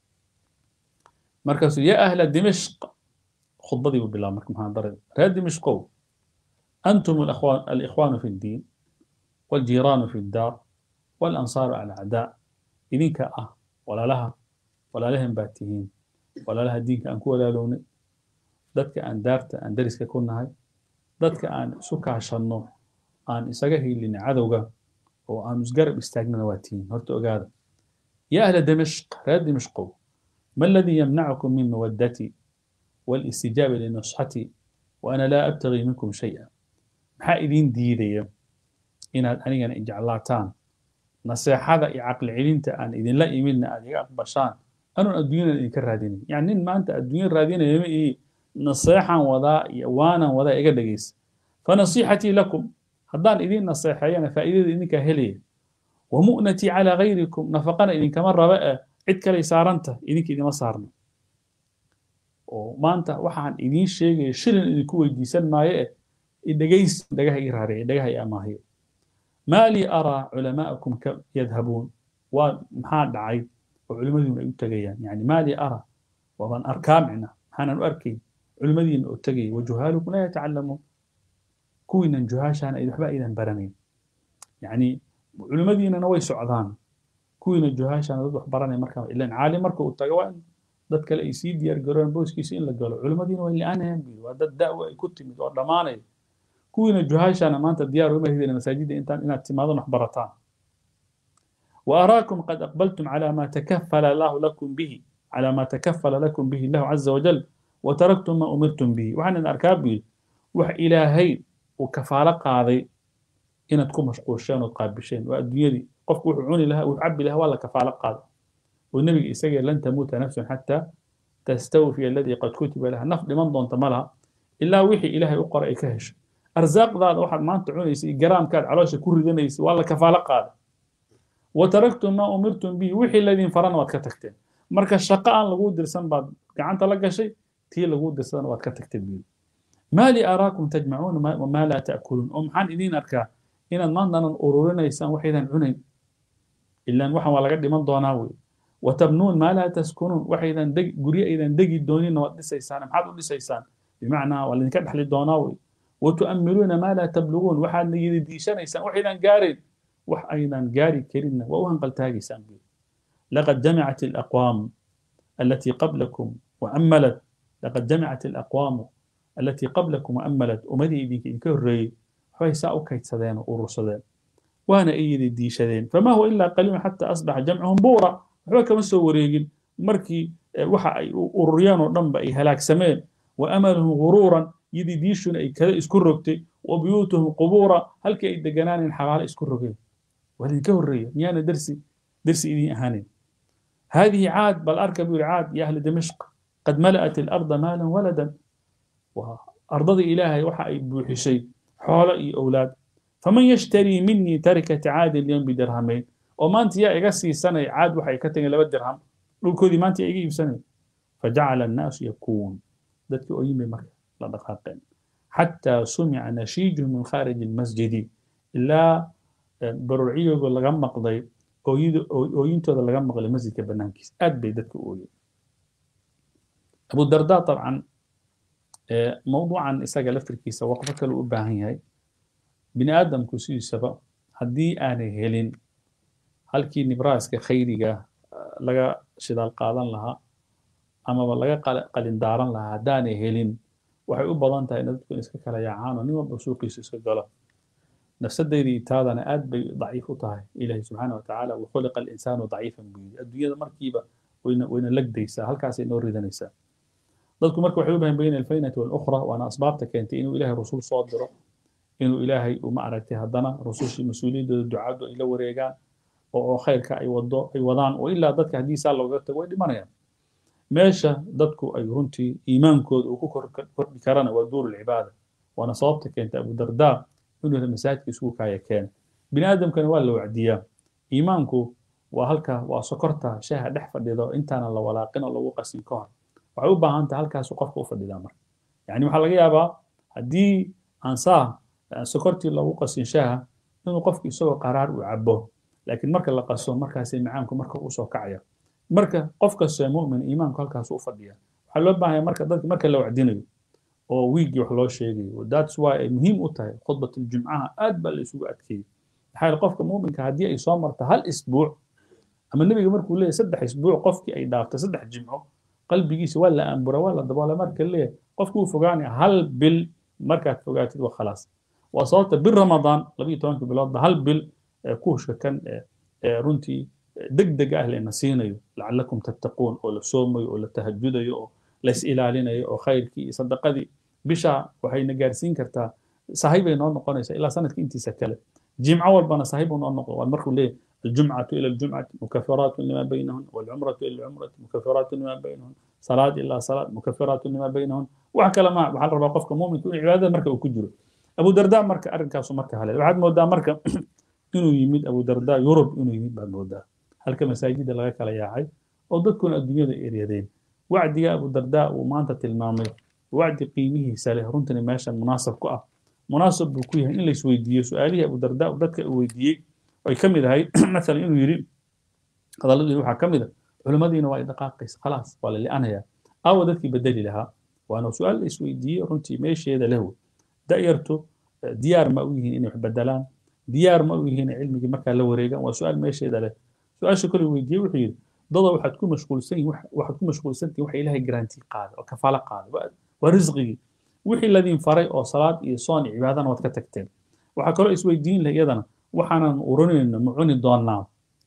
[SPEAKER 1] markaasuu yaa ahla dimishq khudbadii buu bilaaba marka muxaadarada reer dimishqow antum alikhwaanu fi ddiin والجيران في الدار والأنصار على الأعداء إذنك أه ولا لها ولا لهم باتهين ولا لها دينك أن كولا لوني dadka aan daarta aan dariska ku nahay dadka aan isu kaashanno aan isaga hiilin cadowga oo aan isgarab istaagnana waa tihiin horta ogaada ya ahla dimishq reer dimishqow ma aladii yamnacukum min mawaddatii والاستجابة لنصحتي وأنا لا أبتغي منكم شيئا maxaa idiin diidaya inaad anigana ijeclaataan naseexada iyo caqli celinta aan idinla imidna aad iga aqbashaan anuun adduunyadan idinka raadinayn yani nin maanta adduunya raadinaya ma ii naseexan wadaa iyo waanan wadaa iga dhegaysa fanasiixatii lakum haddaan idiin naseexeeyana faa'iidada idinkaa helaya wamu'natii calaa gayrikum nafaqana idinkama raba eh cid kaley saaranta idinka idima saarno oo maanta waxaan idiin sheegaya shilin idinku weydiisan maayo eh dhegaysi dhagaha ii raaraya dhagaha ii amaahiyo maa lii araa culamaa'akum ka yadhabuun waa maxaa dhacay oo culimmadiina ay u tegayaan yani maa lii araa waabaan arkaa micna maxaanan u arkayn culimmadiina oo tegaya wajuhaalukum laa yatacalamuun kuwiinan juhaashaana waxba aydan baranayn yani culimmadiinana way socdaan kuwiina juhaashaana dad wax baranaya markaa ilan caalim marka uu tago waa in dad kale ay sii diyaar garoon booskiisa in la galo culimmadiina way li-aanayaan buu waa dad da'wa ay ku timid oo dhammaanaya kuwiina juhaashana maanta diyaar uma hidina masaajidda intaan inaad timaadon wax barataan وأراكم قد أقبلتم على ما تكفل الله لكم به على ما تكفل لكم به الله عز وجل وتركتم ما أمرتم به وعن الأركاب به وح إلهي وكفالة قاضي إن تكون مشقوشين وتقابشين والدنيا دي قف وحعوني لها وعبي لها ولا كفالة قاضي والنبي يسجل لن تموت نفس حتى تستوفي الذي قد كتب لها نفط لمن ضن تملها إلا وحي إلهي أقرأ كهش أرزاق ذا واحد ما أنت عونيسي جرام كاد علوشة كل ذنيسي ولا كفالة قاضي وتركتم ما أمرتم به وحي الذين فرنا واتكتكتين مركز الشقاء لغو درسان بعد قعنت لقى شيء تي لغو درسان واتكتكتين به ما لي أراكم تجمعون وما لا تأكلون أم حان إذين أركا إن ما أننا أرورنا يسان وحيدا عنين إلا أن وحن ولا قد من دوناوي وتبنون ما لا تسكنون وحيدا دق قرية إذا دقي الدونين ودسيسان محاد ودسيسان بمعنى ولا كدح للدوناوي وتؤملون ما لا تبلغون وحال يدي ديشان يسان وحيدا قارد wax aynan gaari karinna waa u hanqaltaagaysaan buuri laqad jamacat alaqwaamu alatii qablakum waammalat laqad jamacat alaqwaamu alatii qablakum waammalat ummadii idinka idinka horreeyey waxbay saa u kaydsadeen oo urursadeen waana ay yidi diishadeen fama huwa ilaa qaliilun xataa asbaxa jamcuhum buura waxba kama soo wareegin markii waxa ay ururiyaan oo dhanba ay halaagsameen wa amaluhum guruuran yidi diishuna ay kada isku rogtay wa buyuutuhum qubuura halkii ay deganaaneen xabaalo isku rogeen ولين كهرية ميانا درسي درسي إذي أهانين هذه عاد بل أركب عاد يا أهل دمشق قد ملأت الأرض مالا ولدا وأرض إلهي وحا بوحي شيء حول أولاد فمن يشتري مني تركة عاد اليوم بدرهمين وما أنت يا إغسي سنة عاد وحا يكتن لبا درهم لكودي ما أنت إيجي سنة فجعل الناس يكون ذاتك أيمي مرة لا دقائقين حتى سمع نشيج من خارج المسجد إلا baruurciyooga laga maqday ooyintooda laga maqlay masjidka banaankiisa aad bay dadka u ooyeen abu darda dabcan mawduucan isaga laftirkiisa waqfo kale u baahan yahay bini aadamku sidiisaba haddii aanay helin halkii nibraaska khayriga laga shidaal qaadan lahaa amaba laga qalindaaran lahaa haddaanay helin waxay u badan tahay in dadku iska kala yaacaan oo nin walba suuqiisa iska galo nafsadeydii taadana aad bay daciif u tahay ilaahi subxaana wa tacaala wakhuliqa alinsaanu daciifan buu yidhi adduunyada markiiba wayna wayna lagdaysaa halkaasay noo ridanaysaa dadku marka waxay u bahan bayna alfaynati walukhra waana asbaabta keentay inuu ilaahay rasuul soo diro inuu ilaahay u ma aragtay haddana rusushii mas-uuliyaddooda ducadu ay la wareegaan oo khayrka ay wado ay wadaan oo ilaa dadka haddii saa looga tago way dhimanayaan meesha dadku ay runtii iimaankooda uu ku kordhi karana waa duur alcibaada waana sababta keenta abu dardaa inuu masaajidka isugu kaaya keena bini aadamkana waa la wacdiyaa iimaanku waa halka waa sokorta shaha dhex fadhido intaana la walaaqin oo lagu qasin ka hor waxay u baahan tahay halkaasu qofka u fadhidaa marka yani waxaa laga yaabaa haddii aan saa sokortii lagu qasin shaha inuu qofku isagoo qaraar uu cabo laakiin marka la qaso markaasay macaanku marka usoo kacaya marka qof kastoo mu'min iimaanku halkaas u fadhiya waxaa loo baahanya marka dadka marka la wacdinayo oo wiigii wax loo sheegayo that's why ay muhiim u tahay khudbatul-jumcaha aad baa la isugu adkeeyey maxaa yeele qofka mu'minka haddii ay soo marto hal isbuuc ama nebiga markuu leeyahy saddex isbuuc qofkii ay dhaaftay saddex jimco qalbigiisa waa la aambura waa la daboola marka leeyahay qofku uu fogaanaya hal bil markaad fogaatid waa khalaas waa sababta bil ramadaan labiyo tobanka biloodba hal bil kuushka kan runtii deg deg ah layna siinayo lacalakum tattaquun oo la soomayo oo la tahajudayo oo la is ilaalinayo oo khayrkii iyo sadaqadii bisha waxayna gaarsiin kartaa sahay bay noo noqonaysaa ilaa sanadka intiisa kale jimco walbana sahay buu noo noqon waa markuu leeyahy الجمعة إلى الجمعة مكفرات لما بينهن والعمرة إلى العمرة مكفرات لما بينهن صلاة إلا صلاة مكفرات لما بينهن وحكى لما وحال ربا قفك مؤمن كل عبادة مركة وكجره أبو درداء مركة أرنكاس مركة هلا وحد مودا مركة إنه يمد أبو درداء يورب إنه يمد بعد مودا هل كمساجد لغا كلا ياعي أو دكون الدنيا دا إريادين وعد يا أبو درداء وما أنت تلمامي وعد قيمه ساله رنتني ماشا مناسب كأ مناسب بكويه إن ليس ويديه سؤالي أبو درداء ودك ويديه ay ka mid ahayd maalan inuu yidhi hadalladii waxaa ka mid a culimmadiina waa idhaqaaqaysa khalaas waa la li'anayaa aawa dadkii bedeli lahaa waana su-aal la isweydiiyey runtii meesheeda leh wey da'yartu diyaar ma u yihiin inay wax bedelaan diyaar ma u yihiin cilmigii markaa la wareegaan waa su-aal meesheeda leh su-aasha kale weydiiyey wuxuu yidhi dada waxaad ku mashquulsan yihin waxaad ku mashquulsan tihin waxa ilaahay garantii qaada oo kafaalo qaada waa risqigii wixii ladin faray oo salaad iyo soon iyo cibaadana waad ka tagteen waxaa kaloo isweydiin leh iyadana waxaanan uranayno ma cuni doonaa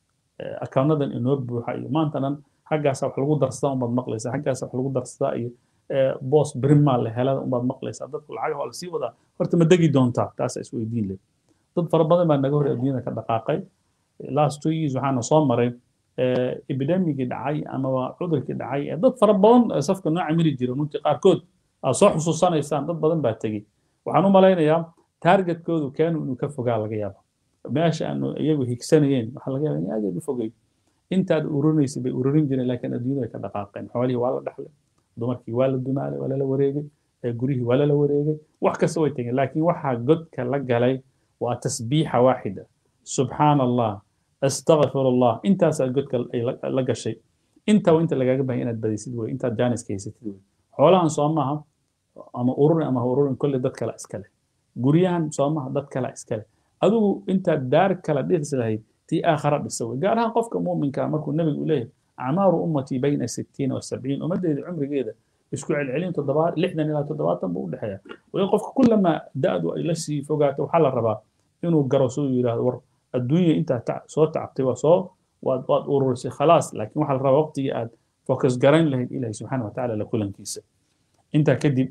[SPEAKER 1] akawnadan inoo buuxa iyo maantanan xaggaasa wax lagu darsadaa unbaad maqlaysaa xaggaasa wax lagu darsadaa iyo boos berimaa la helada unbaad maqlaysaa dadku lacagaha waa lasii wadaa horta ma degi doontaa taasa isweydiin leh dad fara badan baa naga hor adduunyada ka dhaqaaqay last two years waxaana soo maray epidemigii dhacay amaba cudurkii dhacay ee dad fara badan safka noo camili jira runtii qaarkood aad soo xusuusanaysaan dad badan baa tegey waxaan u malaynayaa taargetkoodu keenu inuu ka fogaa laga yaaba meesha aanu iyagu higsanayeen waxaa laga yaaba in aad u fogay intaad urinaysay bay ururin jireen laakiin adduunyada way ka dhaqaaqeen xoolihii waa la dhaxlay dumarkii waa la dumaalay waa lala wareegay gurihii waa lala wareegay wax kasta way tegeen laakiin waxaa godka la galay waa tasbiixa waaxida subxaana allah astaqfir allah intaasaa godka ay la gashay intaa inta lagaaga bahay inaad badaysid wey intaad jaaniska haysatid wey xoolahan soo maaha ama ururin ama ha ururin kolley dad kale iskale guryahan soo maaha dad kale iskale adigu intaad daar kala dhisi lahayd tii aakhara dhisa wey gaar ahaan qofka muuminka markuu nebigu leeyahay acmaaru ummatii bayna sittiina wa sabciin ummaddeeda cumrigeeda isku celcelin toddobaad lixdan ilaa toddobaatan buu u dhexeeya wali qofka kullamaa da-du ay la sii fogaato waxaa la rabaa inuu garo siduu yidhahdo war adduunya intaad soo tacabtay waa soo waad waad ururisay khalaas laakiin waxaa la rabaa waqtigii aad focus garayn lahayd ilahi subxaana wa tacaala la kulankiisa intaa kadib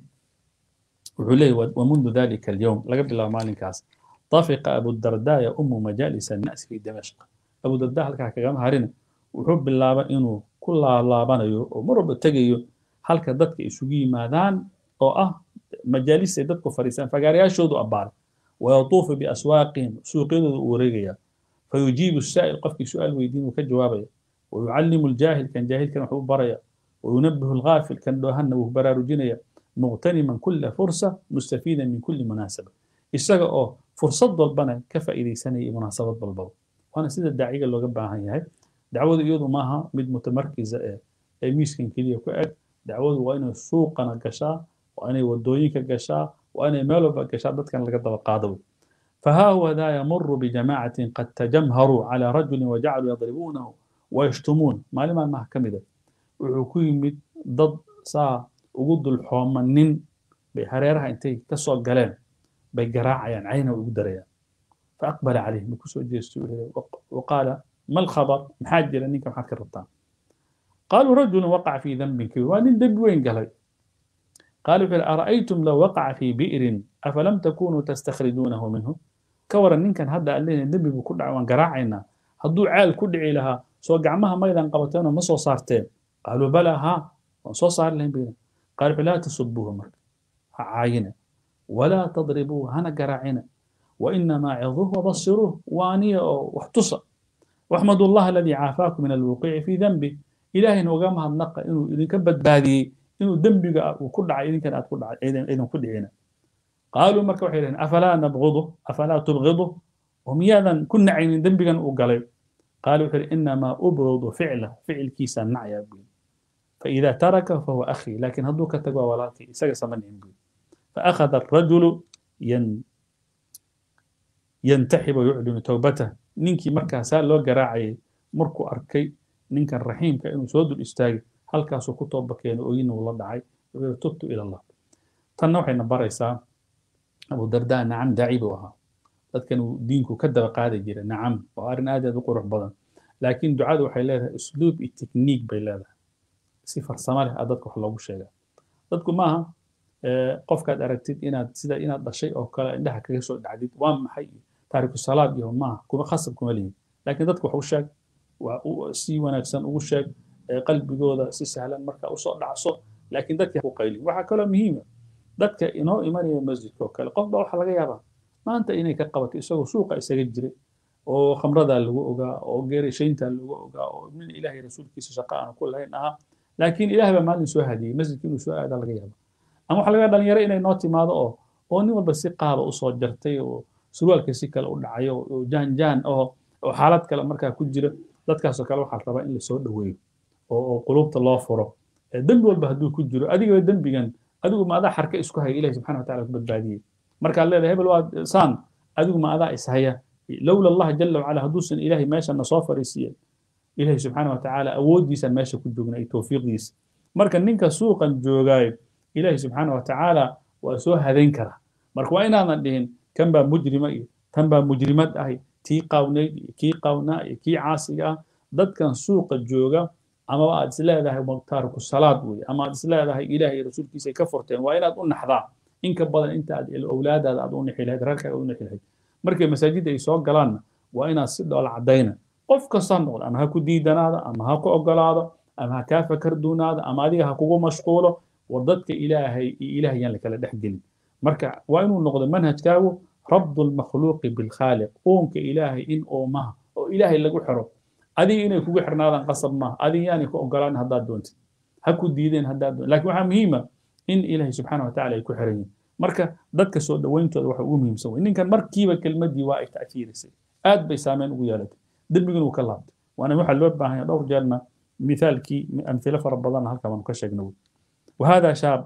[SPEAKER 1] wuxuu leeyahy wamundu dalika alyowm laga bilaabo maalinkaas طفق أبو الدرداء يؤم مجالس الناس في دمشق أبو الدرداء halkaa kagama harina wuxuu bilaabay inuu ku laalaabanayo oo mar walba tegayo halka dadka isugu yimaadaan oo ah majaalis ay dadku fadhiistaan fagaarayaashoodu abbaaray wayatuufu biaswaaqihim suuqyadooda uu wareegaya fayujiibu saa'il qofkii su-aal weydiin uu ka jawaabaya wayucallimu aljaahil kan jaahilkan waxuu baraya wayunabihu alghaafil kan dhoohanna wuu baraarujinaya muqtaniman kula fursa mustafiidan min kuli munaasaba isaga oo fursad walbana ka faa'iidaysanaya munaasabad walbaba waana sida daaciga looga baahan yahay dacwadu iyadu maaha mid mutamarkiza ee ee miiskan keliya ku eg dacwadu waa inay suuqana gashaa waa inay wadooyinka gashaa waa inay meel walba gashaa dadkan laga daba qaado فها هو ذا يمر بجماعة قد تجمهروا على رجل وجعلوا يضربونه ويشتمون ما لما ما كمدة وحكومة ضد سا وجود الحوم نين bay hareeraha intay ka soo galeen bay garaacayaan cayna ugu darayaan فأقبل عليه بكسو جيستو وقال ما الخبر محاجر أنك محاكر الرطان قالوا رجل وقع في ذنب كبير وأن دب وين قال قالوا فل أرأيتم لو وقع في بئر أفلم تكونوا تستخرجونه منه كورا إن كان هذا قال لنا النبي بكل عوان قراعنا هدو عال كدعي لها سو قعمها ميدا قبتين ومسو صارتين قالوا بلى ها وصو صار لهم بينا قالوا فلا تسبوه مرك عاينة ولا تضربوه هنا قراعنا وإنما عظوه وبصروه وانية واحتصى واحمدوا الله الذي عافاكم من الوقوع في ذنبه إلهي وقامها النقى إنه إذن كبت بادي إنه ذنبك وكل عا إذن كان أتكل عا إذن كل عينا قالوا مركب حيلين أفلا نبغضه أفلا تبغضه ومياذا كنا عين ذنبك وقالوا قالوا حيل إنما أبغض فعله فعل كيسا نعيا بي فإذا ترك فهو أخي لكن هدوك تقوى ولاتي سقس من بي فأخذ الرجل ين ينتحب ويعلن توبته ninkii markaasaa loo garaacayay markuu arkay ninkan raxiimka inuu soo dul istaagay halkaasuu ku tooba keeno ooyina uu la dhacay wuxuu tubtu ila allah tanna waxayna baraysaa abu dardaa nacam daaci buu ahaa dadkan uu diinku ka daba qaadi jiray nacam waa arrin aad aad u qurux badan laakiin ducadu waxay leedahay usluub iyo tekniik bay leedahay si farsamo leh aa dadka wax loogu sheegaa dadku maaha qofkaad aragtid inaad sida inaad dhashay oo kale indhaha kaga soo dhacdid waa maxay taariku salaad iyo maaha kuma khasab kuma lihin laakiin dadku wax u sheeg si wanaagsan ugu sheeg qalbigooda si sahlan marka usoo dhacso laakiin dadka ku qaylin waxaa kaloo muhiima dadka inoo imanaya masjidka oo kale qof baa waxaa laga yaabaa maanta inay ka qabato isagoo suuqa isaga jiray oo khamradaa lagu ogaa oo geerashayntaa lagu ogaa oo min ilaahay rasuulkiisa shaqa aan ku lahayn ahaa laakiin ilaah baa maalin soo hadiyey masjidka inuu soo aadaa laga yaaba ama waxaa laga dhalinyaro inay noo timaado oo oo nin walba si qaaba usoo jartay oo surwaalka si kale u dhacayo oo jaan jaan oo oo xaalad kale markaa ku jira dadkaasoo kale waxaa rabaa in lasoo dhoweeyo oo oo qulubta loo furo dembi walba hadduu ku jiro adigaba dembigan adigu ma adaa xarka isku haya ilahi subxana wataala ku badbaadiyey markaad leedahay hebel waa saan adigu ma adaa ishaya lowla allah jala wacala hadduusan ilaahay meeshana soo fariisiyen ilahi subxaana watacaala awooddiisaan meesha ku joogna iyo towfiiqdiisa marka ninka suuqan joogaayo ilahi subxaana watacaala waa soo hadayn karaa marka waa inaadan dhihin kan baa mujrima iyo tan baa mujrimad ahay tii qaawnayd iyo kii qaawnaa iyo kii caasiga ah dadkan suuqa jooga amaba aad isleedahay taariku salaad weye ama aad isleedahay ilaah iyo rasuulkiisay ka furteen waa inaad u naxdaa in ka badan inta aad awlaadaada aad u nixi lahayd reerkaaga u nixi lahayd markay masaajidda ay soo galaanna waa inaad si dhoola caddayna qof kasta ha noqdo ama ha ku diidanaada ama ha ku ogolaado ama ha kaa fakar duunaada ama adiga ha kugu mashquulo war dadka ilaahay iyo ilaah yaan lakala dhex gelin marka waa inuu noqdo manhajkaagu rabdu lmakhluuqi bilkhaaliq uunka ilaahay in uumaha oo ilaahay lagu xiro adiga inay kugu xirnaadaan qasab maaha adiga yaanay ku ogolaan haddaad doontid ha ku diideen haddaad doonti lakin waxaa muhiima in ilaahay subxaana watacaala ay ku xiran yihin marka dadka soo dhowayntooda waxa ugu muhiimsan wey ninkan markiiba kelmaddii waa ay ta'fiirisay aad bay saameyn ugu yeelatay dembigin uu ka laabtay waana waxaa loo baahan yahay dhowr jeerna mithaalkii amhilo fara badan halka baanu ka sheegna wey وهذا شاب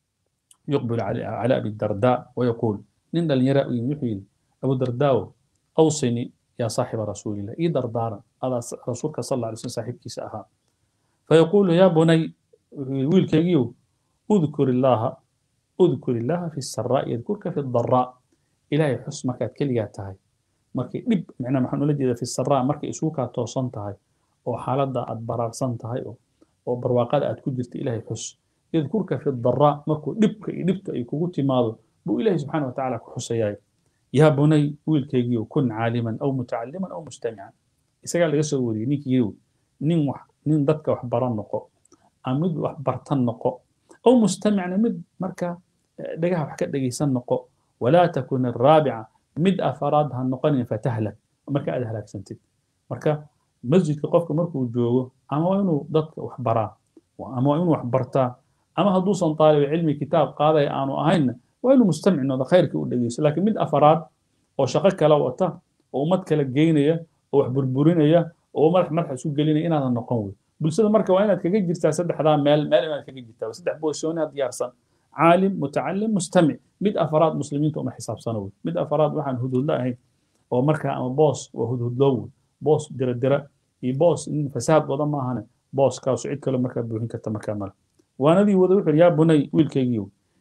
[SPEAKER 1] يقبل على على ابي الدرداء ويقول نين دلنيرا يمحيل ابو الدرداء اوصني يا صاحب رسول الله اي دردارا هذا رسولك صلى الله عليه وسلم صاحب كيساها فيقول يا بني ويل كيو اذكر الله اذكر الله في السراء يذكرك في الضراء الهي حسمك كلياتها markay dhib macnaa maxaan ula jeedaa fi saraa markay isugu kaa toosan tahay oo xaaladda aad baraarsan tahay oo oo barwaaqada aad ku jirta ilaahay xus yadkurka fi daraa markuu dhibka iyo dhibta ay kugu timaado buu ilaahay subxaana watacaala ku xusayaay yaa bunay wiilkaygiiyo kun caaliman aw mutacaliman aw mustamican isagaa laga soo wariyey ninkiiyow nin wax nin dadka wax baran noqo ama mid wax bartan noqo aw mustamicna mid marka dhagaha wax ka dhegaysan noqo walaa takun araabica mid afaraad ha noqonin fatahlak marka aad halaagsantid marka masjidka qofka markuu joogo ama waa inuu dadka wax baraa ama waa inuu wax bartaa ama hadduusan taaliba cilmi kitaab qaadaya aanu ahaynna waa inuu mustamic noqdo khayrkii u dhegeysto laakiin mid afaraad oo shaqo kala wata oo ummad kala geynaya oo wax burburinaya oo madax madax isu gelinaya inaadan noqon wey bulshada marka waa inaad kaga jirtaa saddexdaa meel meel inaad kaga jirtaa saddex boosoonaad diyaarsan caalim mutacalim mustamic mid afaraad muslimiinta uma xisaabsano wey mid afaraad waxaan hudhudlo ahayn oo markaa ama boos waa hudhudloo wey boos dira dira iyo boos in fasaad wada maahane booskaasu cid kale markaa buuxin karta markaa male waanadii wada wuxuu yaa bunay wiilkaygiiyo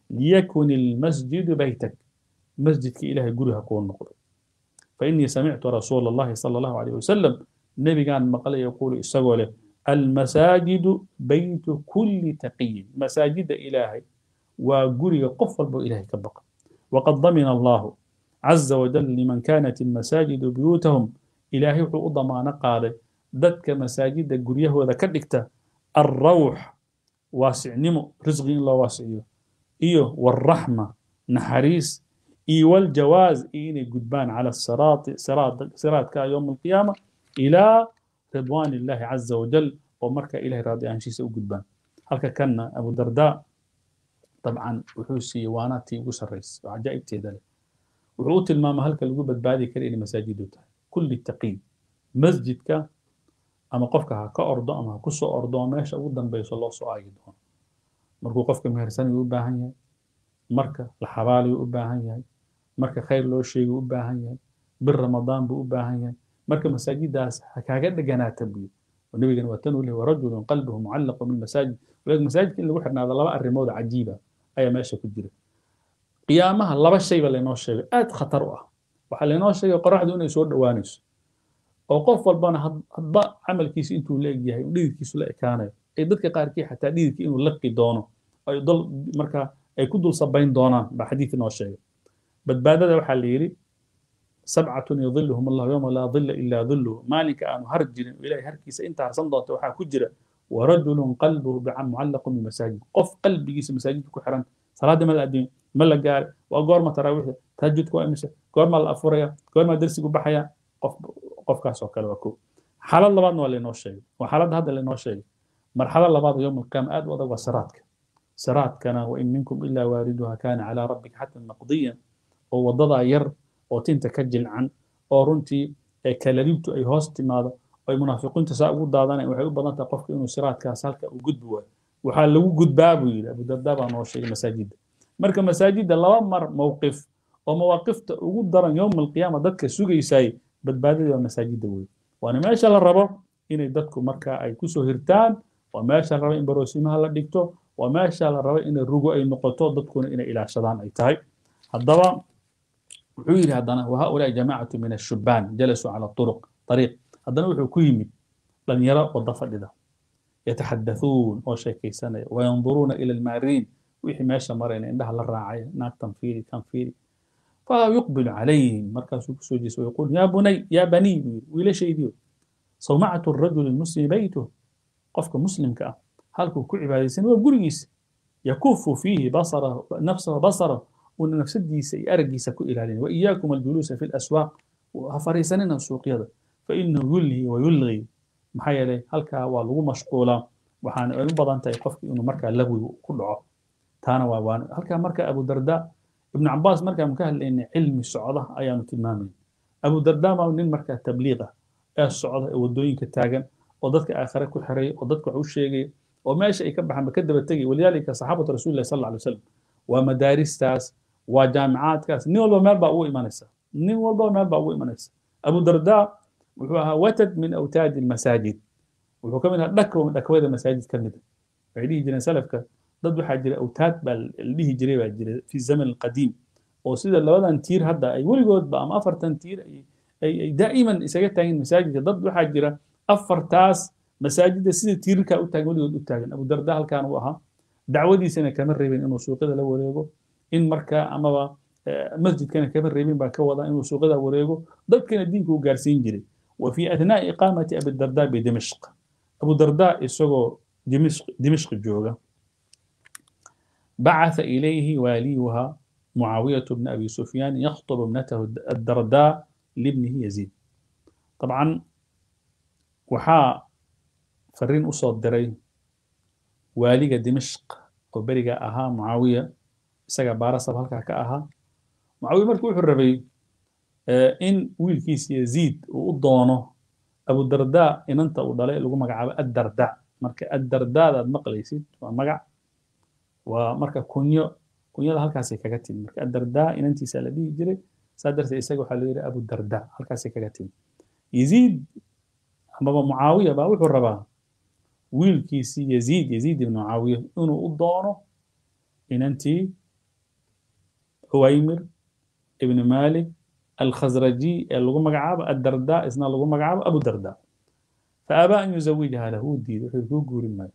[SPEAKER 1] liyakun ilmasjidu baytak masjidka ilahay guriha kuu noqdo fainii samictu rasuula allahi sala allahu alayh wasalam nebigaan maqlay yaquulu isagoo leh almasaajidu baytu kulli taqiyin masaajida ilaahay waa guriga qof walbo ilahay ka baqa waqad damina allahu caza wajal liman kanat almasaajidu buyuutahum ilaahay wuxuu u damaano qaaday dadka masaajida guryahooda ka dhigta alrawx waasicnimo risqi in loo waasiciyo iyo waalraxma naxariis iyo waljawaaz iyo inay gudbaan cala siraati siraadka yowma alqiyaama ilaa ridwaan illahi caza wajal oo markaa ilahay raadi ahaanshiisa u gudbaan halka kanna abu dardaa dabcan wuxuu siiyey waanaatii ugu sarraysa oo cajaa'ibteeda leh wuxuu u tilmaama halka lagu badbaadi kara inay masaajidu tahay kulli taqiy masjidka ama qofka ha ka ordo ama ha ku soo ordo oo meesha ugu dambayso loo soo aagi doono markuu qofka mehersanayuu u baahan yahay marka la xabaalayu u baahan yahay marka khayr loo sheegay u baahan yahay bir ramadaan buu u baahan yahay marka masaajidaas ha kaaga dheganaata buyi ونبينا واتنوا له ورجل قلبه معلق بالمساجد ولكن مساجد اللي وحنا هذا لبا الرمود عجيبة أي ماشي كجرة قيامها لبا الشيء اللي نوش شيء آد خطرها وحل نوش شيء قرح دون يسود دوانيس أو قف والبانا هضا عمل كيس انتو لاقي هاي وديد كيس لا كان أي ضدك قاركي حتى ديد كي إنه لقي دونه أو يضل مركا أي كدل صبين دونا بحديث نوش شيء بدبادة وحل يري سبعة يظلهم الله يوم لا ظل إلا ظله مالك أن هرجل إلهي هركيس أنت هرسن دوت وحا كجرة ورجل قلبه بعم معلق بالمساجد قف قلبي جيس مساجد كحران صلاة ما الأدين ما قال وقور ما تراويح تهجد كو أمسة قور ما الأفوريا قور ما درسي بحيا قف قف كاس وكال وكو حال الله بعض ولا نوش شيء وحال هذا اللي نوش شيء مرحلة الله بعض يوم القيامة آد وضع وسراتك سرات كان وإن منكم إلا واردها كان على ربك حتى مقضيا ووضضها ير oo tinta ka jilcan oo runtii kalaliibtu ay hoos timaado ay munaafiqiinta saa ugu daadanay waxay u badan tahay qofka inuu siraadkaas halka uu gudbi waayo waxaa lagu gudbaa buu yidhi abudardaa baa noo sheegay masaajidda marka masaajidda laba mar mowqif oo mawaaqifta ugu daran yowma alqiyaama dadka sugaysaay badbaadada waa masaajidda wey waana meesha la rabo inay dadku marka ay kusoo hirtaan waa meesha la rabo in baroosimaha la dhigto waa meesha la rabo inay rugo ay noqoto dadkuna inay ilaashadaan ay tahay haddaba wuxuu yidhi haddana wahaulaai jamaacatu min ashubaan jalasuu cala turuq ariiq haddana wuxuu ku yimid dhalinyaro wada fadhida yataxadathuun oo sheekaysanaya wayanduruuna ila almaariin wixii meesha marayna indhaha la raacaya naagtan fiiri kan fiiri fayuqbilu calayhim markaasuu kusoo jeesa wayaquul yaa bunay yaa baniy buu yidhi wiilashaydiyo sawmacatu rajuli muslimi baytuh qofka muslimka ah halkuu ku cibaadaysan waa gurigiisa yakufu fiihi basarahu nafsahu basarahu una nafsadiisa iyo araggiisa ku ilaalin waiyaakum aljuluusa fi laswaaq ha fariisanina suuqyada fainahu yulhi wayulgi maxaa yeelay halkaa waa lagu mashquulaa waxaana ay u badan tahay qofki inuu markaa lagwi ku dhaco taana waa waan halkaa marka abu darda ibnu cabaas markaanu ka hadlaynay cilmi socda ayaanu tilmaamayna abu darda maa nin markaa tabliiq ah ee socda ee wadooyinka taagan oo dadka aakhire ku xiray oo dadka wax u sheegaya oo meesha ay ka baxaanba ka daba tegay walidaalika saxaabatu rasulillahi sal alla alay wasalam waa madaaristaas waa jaamicaadkaas nin walba meel baa ugu imanaysa nin walba meel baa ugu imanaysa abu darda wuxuu ahaa watad min awtaadi almasaajid wuxuu ka mid ahaa dhakwa dhakwada masaajid ka mida waxay dhihi jireen salafka dad waxaa jira awtaad baa la dhihi jiray baa jira fi zaman alqadiim oo sida labadan tiir hadda ay weligoodba ama afartan tiir ay daa'iman isaga taagin masaajidka dad waxaa jira afartaas masaajidda sida tiirarkaa u taagan weligood u taagan abu darda halkaan uu ahaa dacwadiisana kama reebin inuu suuqyada la wareego in markaa amaba masjidkana kama reebin baa ka wada inuu suuqyada wareego dadkana diinka uu gaarsiin jiray wa fi athnaa'i iqaamati abi darda bidimishq abu darda isagoo dimishq jooga بعث إليه واليها معاوية بن أبي سفيان يخطب ابنته الدرداء لابنه يزيد طبعا وحا فرين أصد دري واليga dimishq oo beriga ahaa mucaawiya isaga baarasab halkaa ka ahaa mucaawiya marka wuxuu rabay in wiilkiisa yaziid uu u doono abudarda inanta uu dhalay lagu magacaabo addarda marka addardaadaad maqlaysid waa magac waa marka kunyo kunyada halkaasay kaga timi marka addarda inantiisa la dhihi jiray saa darteed isaga waxaa loo yidhi abudarda halkaasay kaga timi yaziid amaba mucaawiya baa wuxuu rabaa wiilkiisii yaziid yaziid ibnu mucaawiya inuu u doono inantii huwaymir ibn malik alkhasraji ee lagu magacaabo addarda isna lagu magacaabo abu darda faabaa an yuzawijaha lahu wuu diiday wuxuu kuu guurin maayo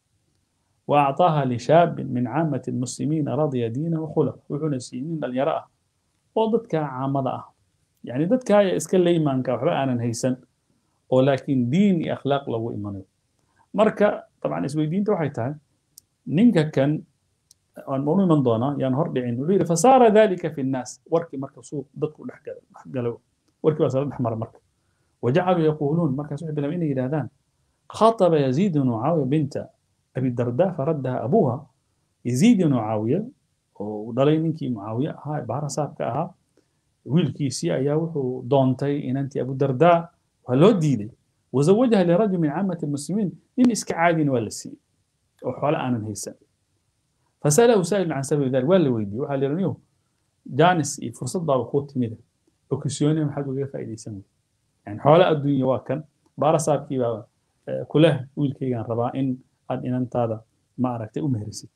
[SPEAKER 1] وأعطاها لشاب من عامة المسلمين رضي دينه وخلقه وحنا سينين اليراء وضدك عامضة يعني ضدك هاي اسكال ليمانك وحبا أنا هيسن ولكن دين أخلاق لو إيمانه مركا طبعا اسوي دين توحي تاعي نينكا كان المؤمن من دونا يعني هرب عين وغيره فصار ذلك في الناس وركي مركا سوق ضدك قالوا وركي وصار أحمر مركا وجعلوا يقولون مركا سوحي بلا إلى هذان خاطب يزيد بن معاوية بنت أبي الدرداء فردها أبوها يزيد بن معاوية ودلay ninkii معاوية ahaa baara saabka ahaa wiilkiisii ayaa wuxuu doontay inantii abu dardaa waa loo diiday wazawajaha lirajul min caamati المسلمين nin iska caadina waa la siiyey oo xoole aanan haysan fasalahu saa'il can sababi dalik waa la weydiiyey waxaa la yidhi jaanis iyo fursad baaba kuu timida okisyooni maxaad ugaga faa'iidaysan wey yani xoole adduunya waa kan baara saabkii baa kuleh wiilkaygaan rabaa in aad inantaada ma aragtay u meherisid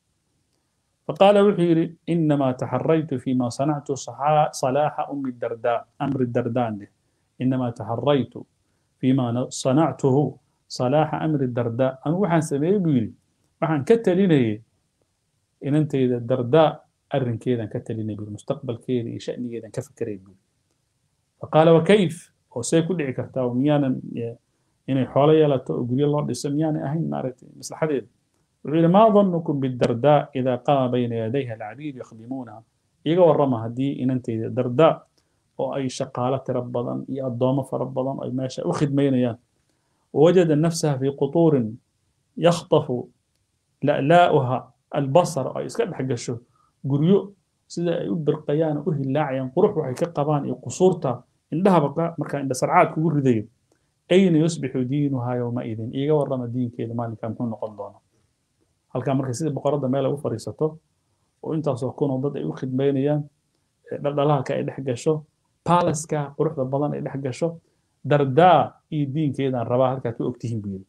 [SPEAKER 1] فقال وحيري إنما تحريت فيما صنعت صلاح أم الدرداء أمر الدردان إنما تحريت فيما صنعته صلاح أمر الدرداء أنا وحن سمي بيري وحن كتليني إن أنت إذا الدرداء أرن كذا كتليني بالمستقبل كذا شأني كذا كفكر بي فقال وكيف وسيكون عكرتا وميانا inay xoolo yeelato oo guryo loo dhiso miyaanay ahayn maaragtay maslaxadeeda wuxuu yidhi maa dannukum bidardaa idaa qaama bayna yadayha alcabiid yakhdimuunaha iga warrama haddii inantayda dardaa oo ay shaqaalo tiro badan iyo addoomo fara badan ay meesha u khidmaynayaan wawajada nafsaha fii qutuurin yakhtafu la'laa'uha albasar oo ay iska dhex gasho guryo sida ay u birqayaan oo u hillaacayaan qurux waxay ka qabaan iyo qusuurta indhahaba markaa indha sarcaad kugu ridayo أين يصبح دينها يومئذ إيجا ورما دين كذا مالك كم كون قضانا هل كان مركز سيد بقرة ما له فريسته وأنت سكون ضد أي واحد بينيا دلها كأي حاجة شو بالاس كا قروح البلان أي حاجة شو دردا إي دين كذا الرباح كاتو أكتهم بيل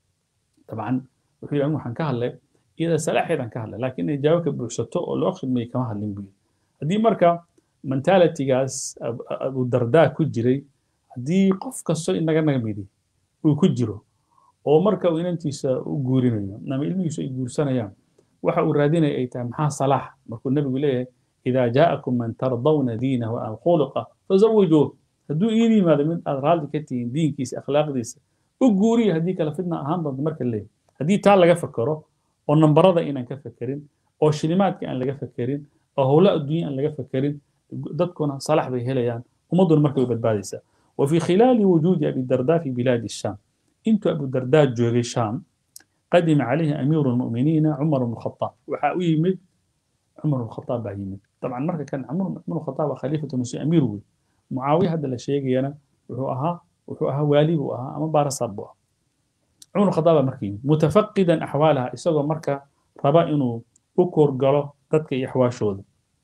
[SPEAKER 1] طبعا وحي عمو حن كهلا إذا سلاح إذا كهلا لكن يجاوك بوشته أو لو أخذ مي كما هلين بيل هدي مركا منتالتي جاس أبو دردا كجري haddii qof kasto inaga naga midi uu ku jiro oo marka uu inantiisa u guurinayo ama ilmihiisu ay guursanayaan waxa uu raadinaya ay tahay maxaa salaax markuu nebigu leeyahay idaa jaa'akum man tardawna diinahu aw khuluqa fazawijuuh hadduu iin yimaado mid aad raalli ka tihiin diinkiisa akhlaaqdiisa u guuriya haddii kale fitna ahaan doonto marka leeyahay haddii taa laga fakero oo nambarada inaan ka fekerin oo shilimaadka aan laga fekerin oo howlo adduunya aan laga fekerin dadkuna salax bay helayaan ummadduna marka way badbaadaysaa وفي خلال وجود أبي الدرداء في بلاد الشام انت أبو الدرداء جوغي الشام قدم عليه أمير المؤمنين عمر بن الخطاب وحاوي من عمر بن الخطاب بعيمد طبعا مرة كان عمر بن الخطاب خليفة المسلمين أمير وي معاوية هذا الشيء أنا وهو أها وهو أها والي وأها أما بارس أبوها عمر بن الخطاب مركي متفقدا أحوالها إسوغا مركا ربا إنه أكور قالوا تدك إحواشود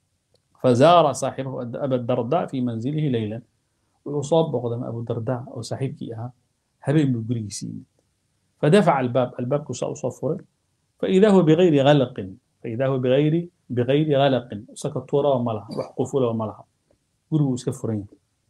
[SPEAKER 1] فزار صاحبه أبا الدرداء في منزله ليلا وصاب بقدم أبو الدرداء أو صاحبك إياها هبين بالقريسي فدفع الباب الباب كسا صفر فإذا هو بغير غلق فإذا هو بغير بغير غلق سكتورا وملها وحقفولا وملها قروا سكفرين